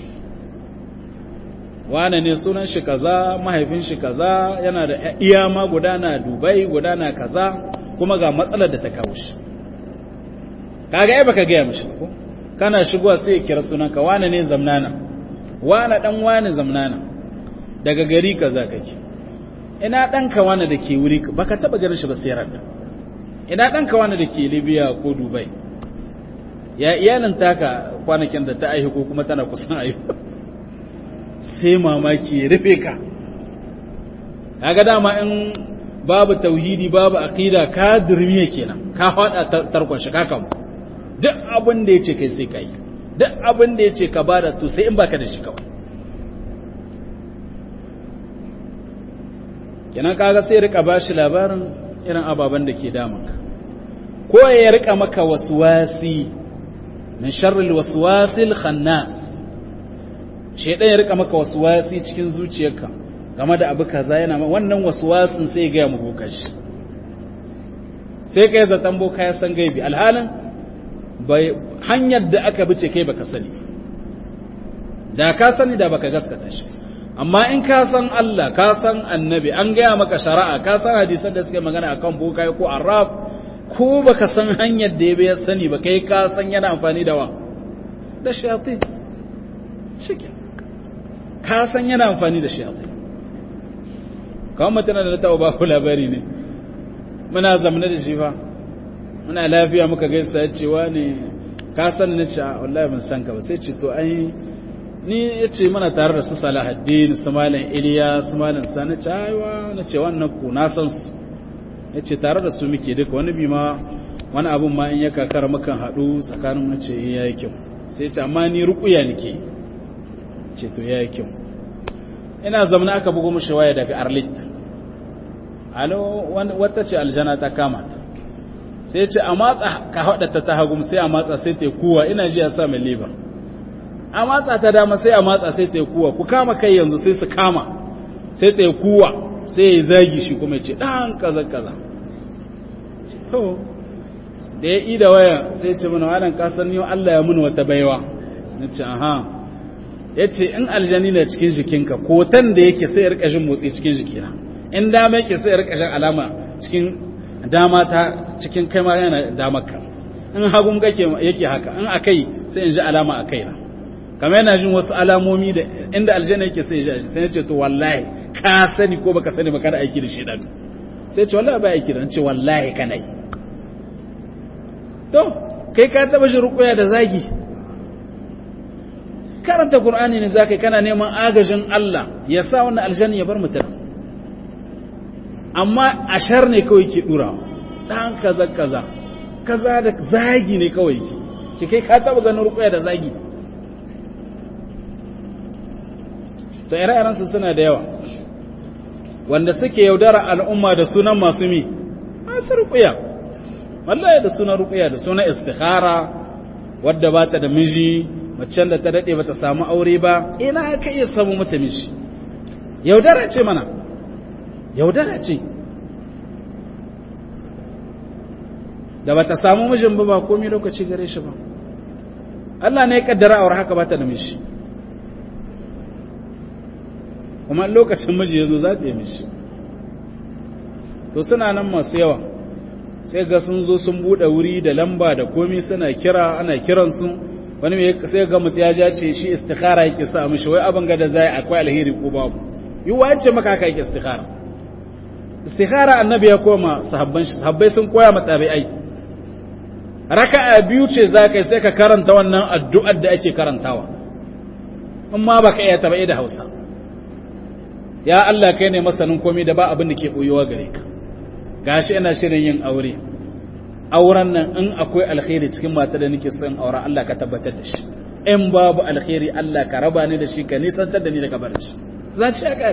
wane ne sunan shi kaza mahaifin shi kaza yana da iya ma gudana dubai gudana kaza kuma ga matsalar da ta kawo shi kaga ai baka gaya mishi ko kana shigowa sai ya kira sunanka wane ne zamnana wane dan wane zamnana daga gari kaza kake ina danka wane da ke wuri baka taba ganin shi ba sai ran ina danka wane da ke Libya ko Dubai ya iyalin taka kwanakin da ta aihu ko kuma tana kusan aihu sai mamaki ya rufe ka kaga dama in babu tauhidi babu aqida ka dirmiye kenan ka fada tarkon shi ka kamu duk abin da ya ce kai sai ka yi duk abin da ya ce ka bada to sai in baka da shi kawai kenan kaga sai rika ba shi labarin irin ababen da ke damanka ko ya rika maka waswasi min sharril waswasil khannas shedan ya rika maka waswasi cikin zuciyarka game da abu kaza yana wannan waswasin sai ya ga mu bokan shi sai kai zaton boka ya san gaibi alhalin hanyar da aka bice kai baka sani da ka sani da baka gaskata shi amma in ka san Allah ka san annabi an gaya maka shari'a ka san hadisan da suke magana akan boka ko arraf ko baka san hanyar da ya sani ba kai ka san yana amfani da wa da shayatin shike ka san yana amfani da shayatin kawai mutane da ta ba ku labari ne muna zamana da shi fa muna lafiya muka gaisa ya cewa ne ka san na ce wallahi ban san ka ba sai ce to ai ni ya ce mana tare da su salahaddin su malam iliya su malam sani ce aiwa na ce wannan ku na san su ya ce tare da su muke duka wani bi ma wani abun ma in ya kakar mukan haɗu tsakanin na ce ya yi kyau sai ce amma ni rukuya nake ce to ya yi kyau ina zamana aka bugo mushi waya daga arlit alo wata ce aljana ta kama ta sai ce a matsa ka haɗata ta hagum sai a matsa sai ta kuwa ina ji ya sa mai liba a matsa ta dama sai a matsa sai ta kuwa ku kama kai yanzu sai su kama sai ta kuwa sai ya zagi shi kuma ce ɗan kaza kaza to da ya ida waya sai ce mana wadan kasan yau Allah ya mun wata baiwa na ce aha ya ce in aljani na cikin jikinka kotan da yake sai ya rika jin motsi cikin jikina in dama yake sai ya rika jin alama cikin dama ta cikin kai ma yana damarka in hagun kake yake haka in akai sai in ji alama a kaina kamar yana jin wasu alamomi da inda aljanna yake sai ya sai ya ce to wallahi ka sani ko baka sani ba kana aiki da shi dan sai ce wallahi ba aiki da ce wallahi kana yi to kai ka taba shi rukuya da zagi karanta qur'ani ne zakai kana neman agajin Allah ya sa wannan aljanna ya bar mutum amma ashar ne kawai ke dura dan kaza kaza kaza da zagi ne kawai ke ki kai ka taba ganin rukuya da zagi to ire-iren su suna da yawa wanda suke yaudara al'umma da sunan masu mi masu ruƙuya wallahi da sunan ruƙuya da sunan istikhara wadda ba ta da miji macen da ta daɗe ba ta samu aure ba ina ka iya samu mata miji yaudara ce mana yaudara ce da ba ta samu mijin ba ba komi lokaci gare shi ba Allah ne ya kaddara aure haka ba ta da miji kuma lokacin miji ya zo za ta yi mishi to suna nan masu yawa sai ga sun zo sun buɗe wuri da lamba da komi suna kira ana kiransu wani mai sai ga mutu ya ce shi istikhara yake sa mishi wai abin gada zai akwai alheri ko babu yi wace maka haka yake istikhara istikhara annabi ya koma sahabban shi sahabbai sun koya mata tabi'ai raka'a biyu ce za ka sai ka karanta wannan addu'ar da ake karantawa in ma baka iya tabai da Hausa ya Allah kai ne masanin komai da ba abin da ke boyewa gare ka gashi ina shirin yin aure auren nan in akwai alkhairi cikin mata da nake son aure Allah ka tabbatar da shi in babu alkhairi Allah ka raba ni da shi ka nisantar da ni daga barci zan ci aka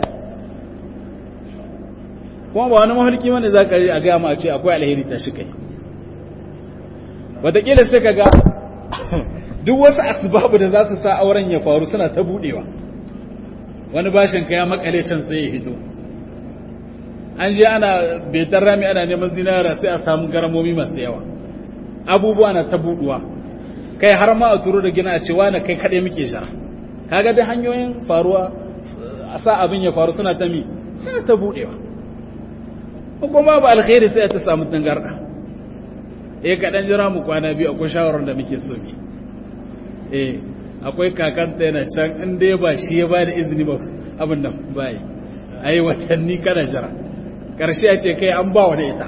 kuma ba wani mahalki wanda za ka a gaya ma a ce akwai alheri ta shi kai wataƙila sai ka ga duk wasu asbabu da za su sa auren ya faru suna ta buɗewa wani bashin ka ya makale can sai ya hito an je ana betar rami ana neman zinara sai a samu garamomi masu yawa abubuwa na ta buɗuwa kai har ma a turo da gina a cewa na kai kaɗai muke shara kaga da hanyoyin faruwa a sa abin ya faru suna ta mi suna ta buɗewa kuma ba alkhairi sai ta samu tangarda eh kaɗan jira mu kwana biyu akwai shawarar da muke so mi eh akwai kakanta yana can in dai ba shi ya ba da izini ba abin nan bai ai watanni kana jira karshe ya ce kai an ba wa da ita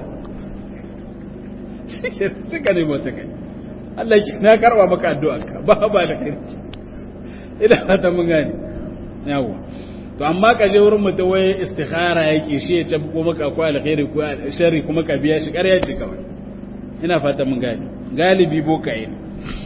shi ka nemo ta kai Allah ki na karba maka addu'a ka ba ba da kai ina fata mun gane yawa to amma ka je wurin mutum wai istikhara yake shi ya ce ko maka akwai alkhairi ko sharri kuma ka biya shi ƙarya ce kawai ina fata mun gane galibi bokaye ne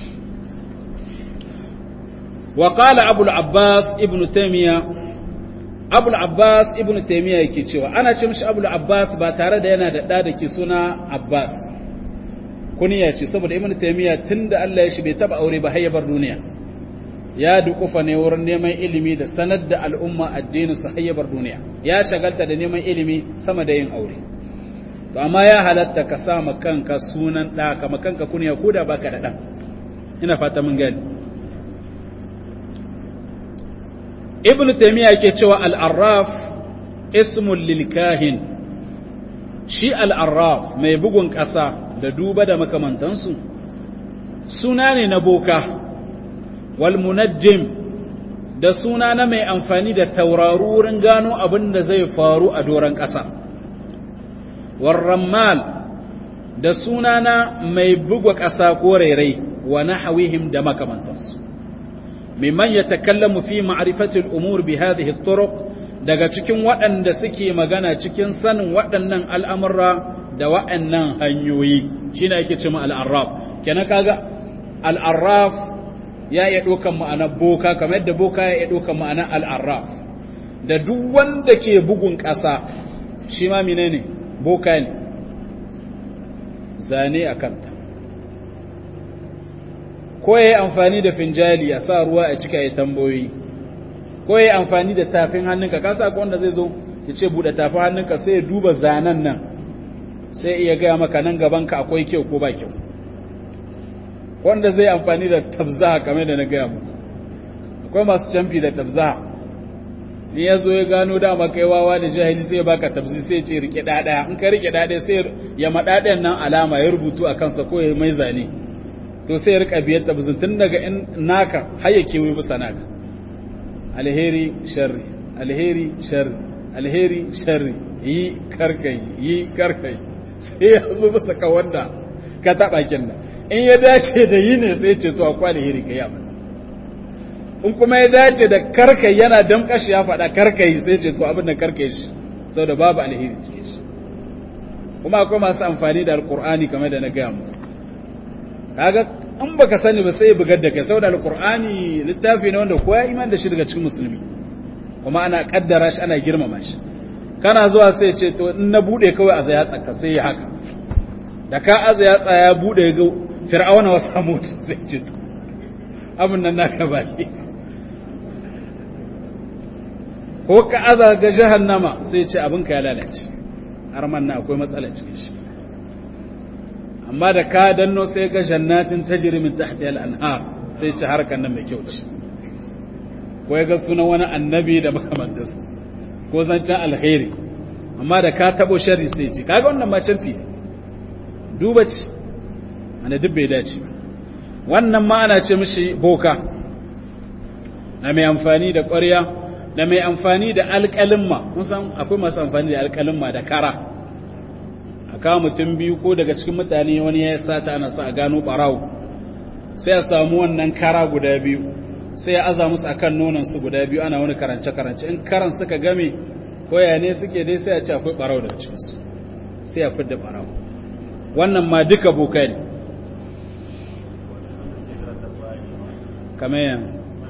wa qala abul abbas ibnu taymiya abul abbas ibnu taymiya yake cewa ana ce mishi abul abbas ba tare da yana da da da ke suna abbas kuniya ce saboda ibnu taymiya tunda Allah ya shi bai taba aure ba har ya bar duniya ya dukufa ne wurin neman ilimi da sanar da al'umma addinin su hayyabar duniya ya shagalta da neman ilimi sama da yin aure to amma ya halatta ka sa kanka sunan da kama kanka kunya ko da baka da dan ina fata mun gani ibn taymiya yake cewa al-arraf ismun lil kahin shi al-arraf mai bugun kasa da duba da makamantansu suna ne na boka walmunajjim da suna na mai amfani da tauraru wurin gano abin da zai faru a doron ƙasa warrammal da suna na mai bugwa ƙasa ko rairai wa nahawihim da makamantansu mimman ya takallamu fi ma'rifatil umur bi hadhihi turuq daga cikin waɗanda suke magana cikin sanin waɗannan al'amurra da waɗannan hanyoyi shine ake cewa al-arraf kenan kaga al-arraf ya iya ɗaukan ma'anar boka kamar yadda boka ya iya ɗaukan ma'anar al'arraf da duk wanda ke bugun ƙasa shi ma mine ne boka ne zane a kanta ko ya yi amfani da finjali a sa ruwa a cika ya tambayoyi ko ya yi amfani da tafin hannunka kasa ko wanda zai zo ya ce buɗe tafin hannunka sai ya duba zanen nan sai iya gaya maka nan gabanka akwai kyau ko ba kyau wanda zai amfani da tabzaha kamar da na gaya mu akwai masu canfi da tabzaha ni ya zo ya gano dama kai wawa da jahili sai ya baka tabzi sai ya ce rike ɗaɗaya in ka rike ɗaɗaya sai ya maɗaɗayan nan alama ya rubutu a kansa ko ya mai zane to sai ya rika biyar tabzin tun daga in naka har ya kewaye bisa naka alheri sharri alheri sharri alheri sharri yi karkai yi karkai sai ya zo bisa ka wanda ka taɓa kin nan in ya dace da yi ne sai ce to akwai alheri kai abin in kuma ya dace da karkai yana damkashi ya faɗa karkai sai ce to abin da karkai shi sau da babu alheri ce shi kuma akwai masu amfani da alkur'ani kamar da na gaya mu kaga in baka sani ba sai bugar da kai saboda alkur'ani littafi ne wanda kowa iman da shi daga cikin musulmi kuma ana kaddara shi ana girmama shi kana zuwa sai ce to in na bude kawai a zaya tsaka sai ya haka da ka aza ya tsaya bude ga fir'auna wa samut sai ce to abin nan naka ba ne ko ka aza ga jahannama sai ce abin ka ya lalace har man na akwai matsala cikin shi amma da ka danno sai ga jannatin tajri min tahtiha al-anhar sai ce harkan nan mai kyau ce ko ya ga sunan wani annabi da makamantarsu ko zancen alkhairi amma da ka tabo sharri sai ce kaga wannan ma canfi duba ce ana duk bai dace wannan ma ana ce mishi boka na mai amfani da ƙwarya da mai amfani da alƙalimma musan akwai masu amfani da alƙalimma da kara a kawo mutum biyu ko daga cikin mutane wani ya sata ana sa a gano ɓarawo sai a samu wannan kara guda biyu sai ya aza musu akan nonon su guda biyu ana wani karance-karance in karan suka game koya ne suke dai sai a ce akwai ɓarawo daga cikinsu sai a fidda ɓarawo wannan ma duka boka ne kamar yan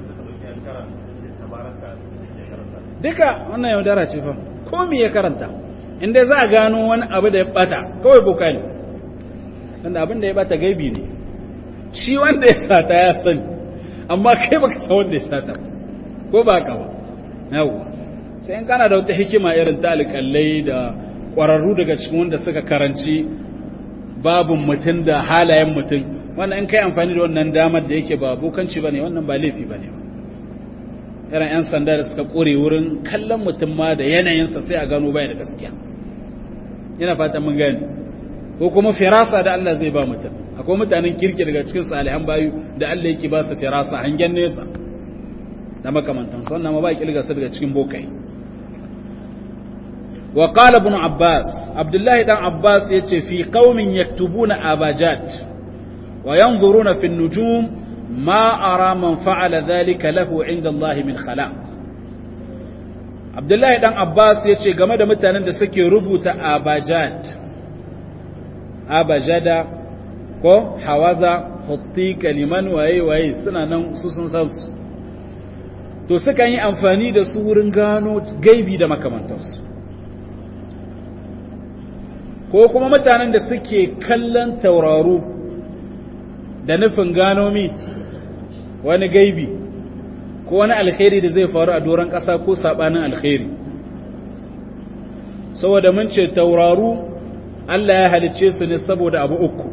duka wannan yaudara ce fa ko me ya karanta inda za a gano wani abu da ya bata kawai boka ne wanda abin da ya bata gaibi ne shi wanda ya sata ya sani amma kai baka san wanda ya sata ko ba ka ba yawa sai in kana da wata hikima irin ta alƙallai da ƙwararru daga cikin wanda suka karanci babin mutum da halayen mutum wannan in kai amfani da wannan damar da yake ba bokanci bane wannan ba laifi bane irin yan sanda da suka kore wurin kallon mutum ma da yanayinsa sai a gano bai da gaskiya ina fatan mun gane ko kuma firasa da Allah zai ba mutum akwai mutanen kirki daga cikin salihan bayu da Allah yake ba su firasa hangen nesa da makamantansu wannan ma ba kilga su daga cikin bokai wa qala ibn abbas abdullahi dan abbas yace fi qaumin yaktubuna abajat wa yanzuruna fi an-nujum ma ara man fa'ala dhalika lahu 'inda Allah min khalaq abdullahi dan abbas yace game da mutanen da suke rubuta abajat abajada ko hawaza hutti kaliman waye waye suna nan su sun san su to sukan yi amfani da su wurin gano gaibi da makamantarsu ko kuma mutanen da suke kallon tauraru da nufin gano mi wani gaibi ko wani alkhairi da zai faru a doron ƙasa ko saɓanin alkhairi saboda mun ce tauraru Allah ya halicce su ne saboda abu uku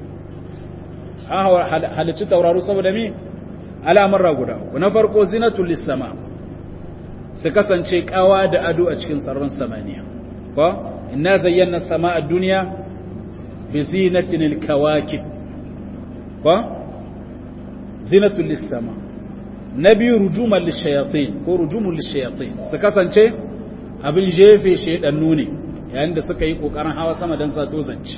an halicci tauraru saboda mi al'amurra guda uku na farko zinatul lissama su kasance kawa da ado a cikin tsaron samaniya ko inna zayyana sama a duniya bi zinatin alkawakib ko zinatul lissama na biyu rujuman lishayatin ko rujumun lishayatin su kasance abin jefe shaidannu ne yayin da suka yi kokarin hawa sama don sato zance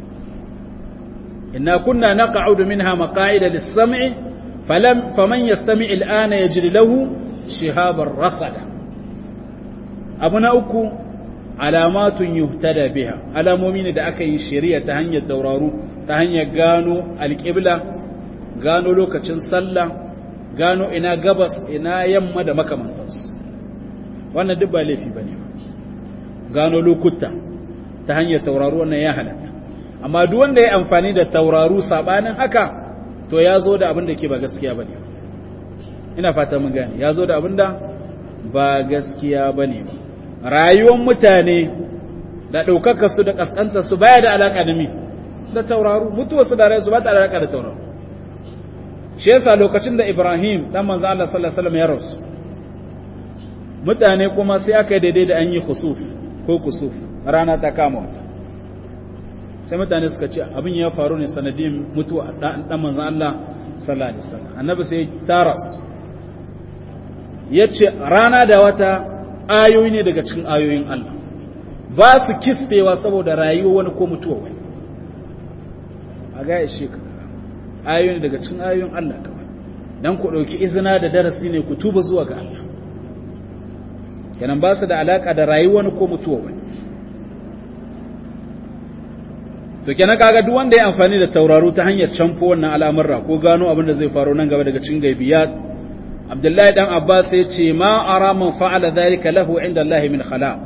inna kunna naq'udu minha maqa'ida lis-sam'i falam faman yastami' al-ana yajri lahu shihaban rasada abu na uku alamatun yuhtada biha alamomi ne da aka yi shari'a ta hanyar tauraru ta hanyar gano alƙibla gano lokacin sallah gano ina gabas ina yamma da makamantansu wannan duk ba laifi bane gano lokuta ta hanyar tauraru wannan ya halatta amma duk wanda ya amfani da tauraru sabanin haka to ya zo da abin da ke ba gaskiya bane ina fata mun gane ya zo da abin da ba gaskiya bane ba rayuwar mutane da ɗaukaka su da ƙasƙantar su baya da alaƙa da mi da tauraru mutuwar su da rayuwar su ba ta da alaƙa da tauraru shi yasa lokacin da Ibrahim dan manzo Allah sallallahu alaihi wasallam ya rasu mutane kuma sai aka daidai da an yi khusuf ko kusuf rana ta kama wata sai mutane suka ce abin ya faru ne sanadin mutuwa dan manzo Allah sallallahu alaihi wasallam annabi sai tara su yace rana da wata ayoyi ne daga cikin ayoyin Allah ba su kisfewa saboda rayuwa wani ko mutuwa wani a ga ishe ka ayoyi ne daga cikin ayoyin Allah kawai dan ku dauki izina da darasi ne ku tuba zuwa ga Allah kenan ba su da alaka da rayuwa wani ko mutuwa wani to kenan kaga duk wanda ya amfani da tauraro ta hanyar canfo wannan al'amurra ko gano abin da zai faru nan gaba daga cikin gaibiyat Abdullahi dan Abbas ya ce ma ara man fa'ala dhalika lahu inda Allah min khalaq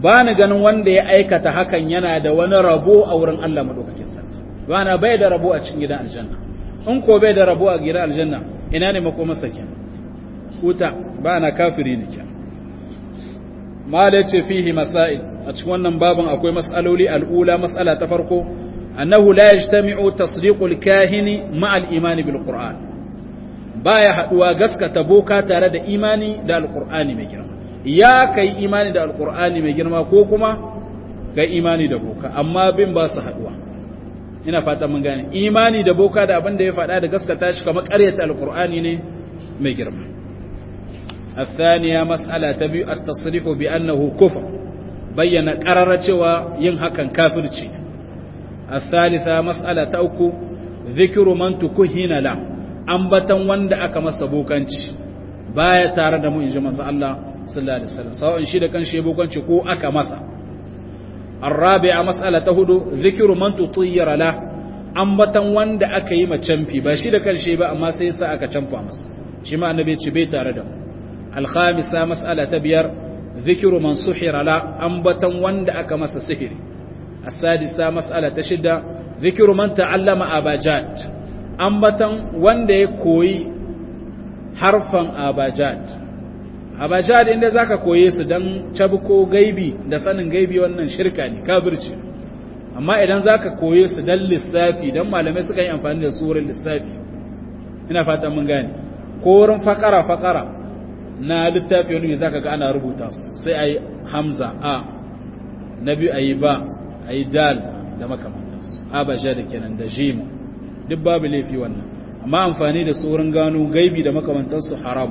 ba ni ganin wanda ya aikata hakan yana da wani rabo a wurin Allah madaukakin sarki ba na bai da rabo a cikin gidan aljanna in ko bai da rabo a gidan aljanna ina ne makomarsa kenan wuta ba na kafiri ne kenan mala ce fihi masail a cikin wannan babin akwai mas'aloli al'ula mas'ala ta farko annahu la yajtami'u tasdiqul kahini ma'al imani bil qur'an baya haduwa gaskata boka tare da imani da alqur'ani mai girma ya kai imani da alqur'ani mai girma ko kuma ga imani da boka amma bin ba su haduwa ina fata mun gane imani da boka da abin da ya faɗa da gaskata shi kamar ƙaryata alqur'ani ne mai girma الثانية مسألة تبي التصريح بأنه كفر بين قرر cewa yin hakan kafirci الثالثة مسألة تأكو ذكر من تكهين له ambatan wanda aka masa bokanci baya tare da mu inji masa Allah sallallahu alaihi wasallam sawa'in shi da kanshi bokanci ko aka masa الرابعة مسألة هدو ذكر من تطير له ambatan wanda aka yi macamfi ba shi da kanshi ba amma sai sa aka camfa masa shi ma annabi ce bai tare da mu الخامسة مسألة تبير ذكر من سحر لا أنبتا وند أكمس سحر السادسة مسألة تشد ذكر من تعلم أباجات أنبتا وند يكوي حرفا أباجات أباجات إن ذاك كويس دن تبكو غيبي da sanin gaibi wannan shirka ne kafirci amma idan zaka koye su dan lissafi dan malamai suka yi amfani da surar lissafi ina fata mun gane ko wurin fakara fakara na littafi wani mai zaka ga ana rubuta su sai a yi hamza a na biyu a yi ba a yi dal da makamantansu abaja da kenan da jima duk babu laifi wannan amma amfani da su wurin gano gaibi da makamantansu haram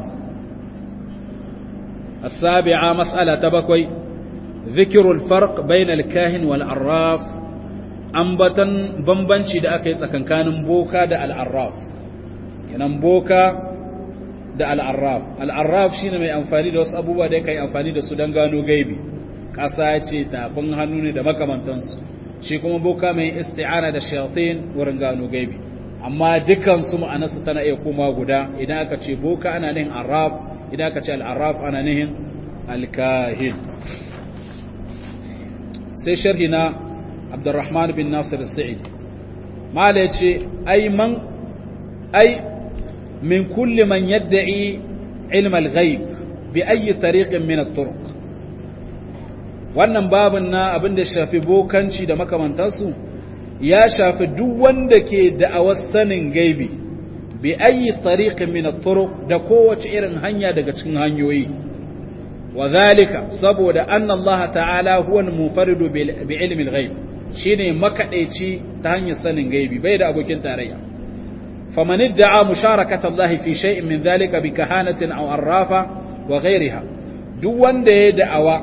السابعة مسألة تبكوي ذكر الفرق بين الكاهن والعراف أنبتا بمبنشي دا أكي سكن بوكا دا العراف كان بوكا da al'arraf al'arraf shi ne mai amfani da wasu abubuwa da ya kai amfani da su don gano gaibi ƙasa ce tafin hannu ne da makamantansu shi kuma boka mai isti'ana da shayatin wurin gano gaibi amma dukansu ma'anarsu tana iya koma guda idan aka ce boka ana nihin arraf idan aka ce al'arraf ana nihin alkahin sai sharhi na abdurrahman bin nasir sa'id mala ya ce ai man ai من كل من يدعي علم الغيب بأي طريق من الطرق wannan babin na abin da shafi bokanci da makamantansu ya shafi duk wanda ke da'awar sanin gaibi bi ayi tariqin min at-turuq da kowace irin hanya daga cikin hanyoyi wa zalika saboda anna Allah ta'ala huwa al-munfaridu bi ilmi al-ghaib shine makadaici ta hanyar sanin gaibi bai da abokin tarayya فمن ادعى مشاركة الله في شيء من ذلك بكهانة أو عرافة وغيرها دون دي دعوة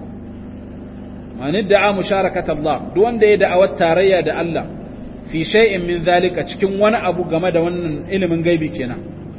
من ادعى مشاركة الله دون دي دعوة تارية دا الله في شيء من ذلك cikin wani abu game da wannan ilimin gaibi kenan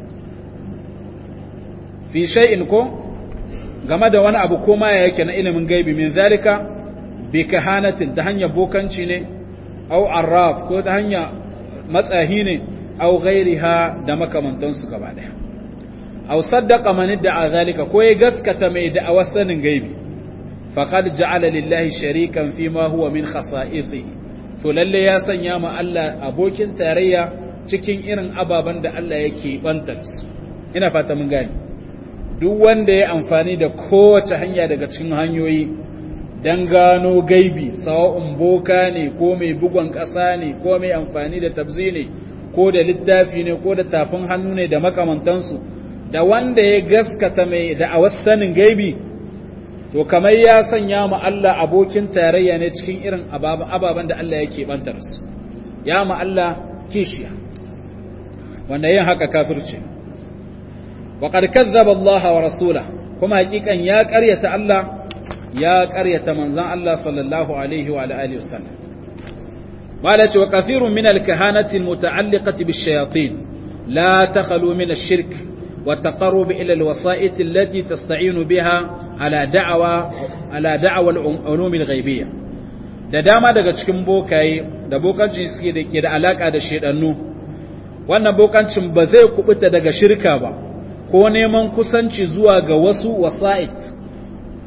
fi shay'in ko game da wani abu ko ma yake na ilimin gaibi min zalika bi kahanatin ta hanyar bokanci ne au arraf ko ta hanyar matsahi ne aw ghairiha da makamantansu gaba daya aw saddaqa man idda'a zalika ko ya gaskata mai da'awar sanin gaibi faqad ja'ala lillahi sharikan fi ma huwa min khasa'isihi to lalle ya sanya ma Allah abokin tarayya cikin irin ababan da Allah yake bantar su ina fata mun gane duk wanda ya amfani da kowace hanya daga cikin hanyoyi dan gano gaibi sawa'un boka ne ko mai bugon ƙasa ne ko mai amfani da tabzi ne ko da littafi ne ko da tafin hannu ne da makamantansu da wanda ya gaskata mai da a sanin gaibi to kamar ya sanya ma Allah abokin tarayya ne cikin irin ababen da Allah yake bantar su ya ma Allah kishiya wanda yin haka kafirce wa qad kazzaba Allah wa rasula kuma hakikan ya ƙaryata Allah ya ƙaryata manzon Allah sallallahu alaihi wa alihi wasallam قالت وكثير من الكهانة المتعلقة بالشياطين لا تخلو من الشرك والتقرب إلى الوسائط التي تستعين بها على دعوة على دعوة العلوم الغيبية da dama daga cikin bokaye da bokancin suke da ke da alaka da shedannu wannan bokancin ba zai kubuta daga shirka ba ko neman kusanci zuwa ga wasu wasa'it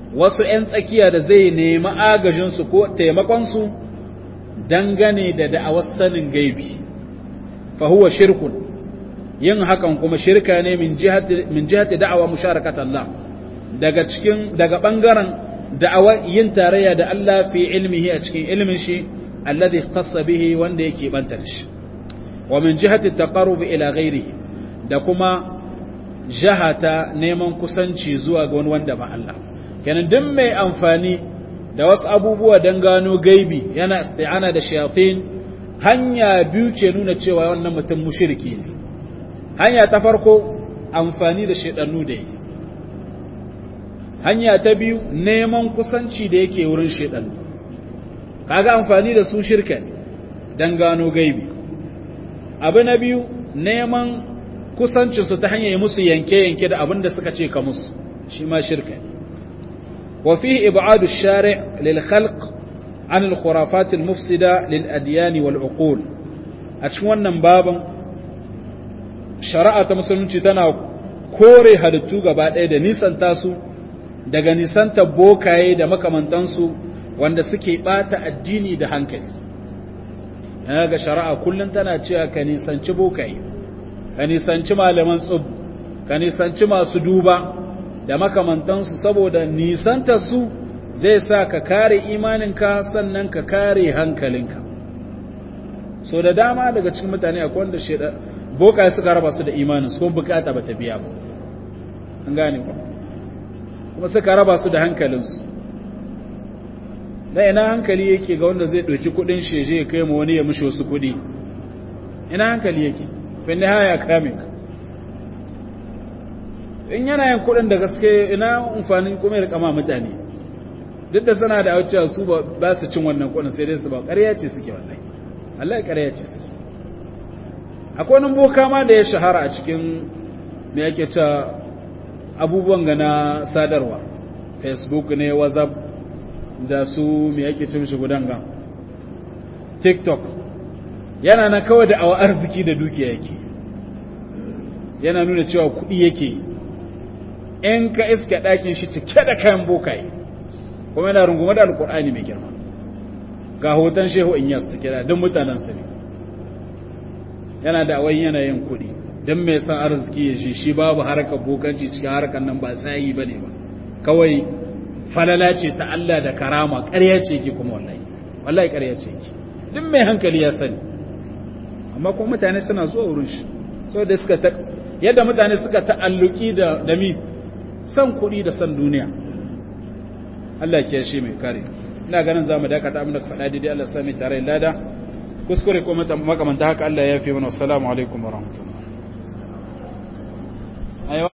wasu ‘yan tsakiya da zai nemi agajinsu ko taimakonsu dangane da da'awar sanin gaibi fahuwa shirkun yin hakan kuma shirka ne min jihati da'awa musharakat Allah daga cikin daga ɓangaren da'awa yin tarayya da Allah fi ilmihi a cikin ilmin shi alladhi khassa bihi wanda yake banta da shi wa min jihati taqarrub ila ghairihi da kuma jahata neman kusanci zuwa ga wani wanda ba Allah kenan duk mai amfani da wasu abubuwa don gano gaibi yana isti'ana da shayatin hanya biyu ke nuna cewa wannan mutum mushriki ne hanya ta farko amfani da shedannu da yake hanya ta biyu neman kusanci da yake wurin shedannu kaga amfani da su shirka ne don gano gaibi abu na biyu neman kusancinsu ta hanyar musu yanke-yanke da abin da suka ce ka musu shi ma shirka ne وفيه إبعاد الشارع للخلق عن الخرافات المفسدة للأديان والعقول أتشوانا بابا شرعة مسلمين تنا kore halittu gaba ɗaya da nisanta su daga nisanta bokaye da makamantansu wanda suke ɓata addini da hankali yana ga shari'a kullum tana cewa ka nisanci bokaye ka nisanci malaman tsub ka nisanci masu duba da makamantansu saboda nisanta su zai sa ka kare imaninka sannan ka kare hankalinka so da dama daga cikin mutane akwai wanda sheda boka suka raba su da imanin su kuma bukata ba ta biya ba an gane ba kuma suka raba su da hankalinsu da ina hankali yake ga wanda zai ɗauki kuɗin sheje ya kai ma wani ya mishi wasu kuɗi ina hankali yake fin haya kame ka in yana yin kuɗin da gaske ina amfanin kuma ya kama mutane duk da suna da auciya su ba su cin wannan kuɗin sai dai su ba ƙarya ce suke wallahi Allah ƙarya ce suke akwai wani boka ma da ya shahara a cikin me yake ta abubuwan ga na sadarwa facebook ne whatsapp da su me yake ce mishi gudanga tiktok yana na kawai da awa arziki da dukiya yake yana nuna cewa kuɗi yake yi in ka iska ɗakin shi cike da kayan bokaye kuma yana rungume da alkur'ani mai girma ga hoton shehu in yas cike da don mutanen su ne yana da awai yanayin kuɗi don mai san arziki ya shi shi babu harkar bokanci cikin harkar nan ba tsayi ba ne ba kawai falala ce ta Allah da karama ƙarya ce ki kuma wallahi wallahi ƙarya ce ki duk mai hankali ya sani amma kuma mutane suna zuwa wurin shi saboda suka ta yadda mutane suka ta'alluki da da mi san kuɗi da san duniya Allah ke shi mai kare ina ganin zamu dakata abin da ka faɗa daidai Allah sami tare lada kuskure ko makamanta haka Allah ya fi mana assalamu alaikum wa rahmatullah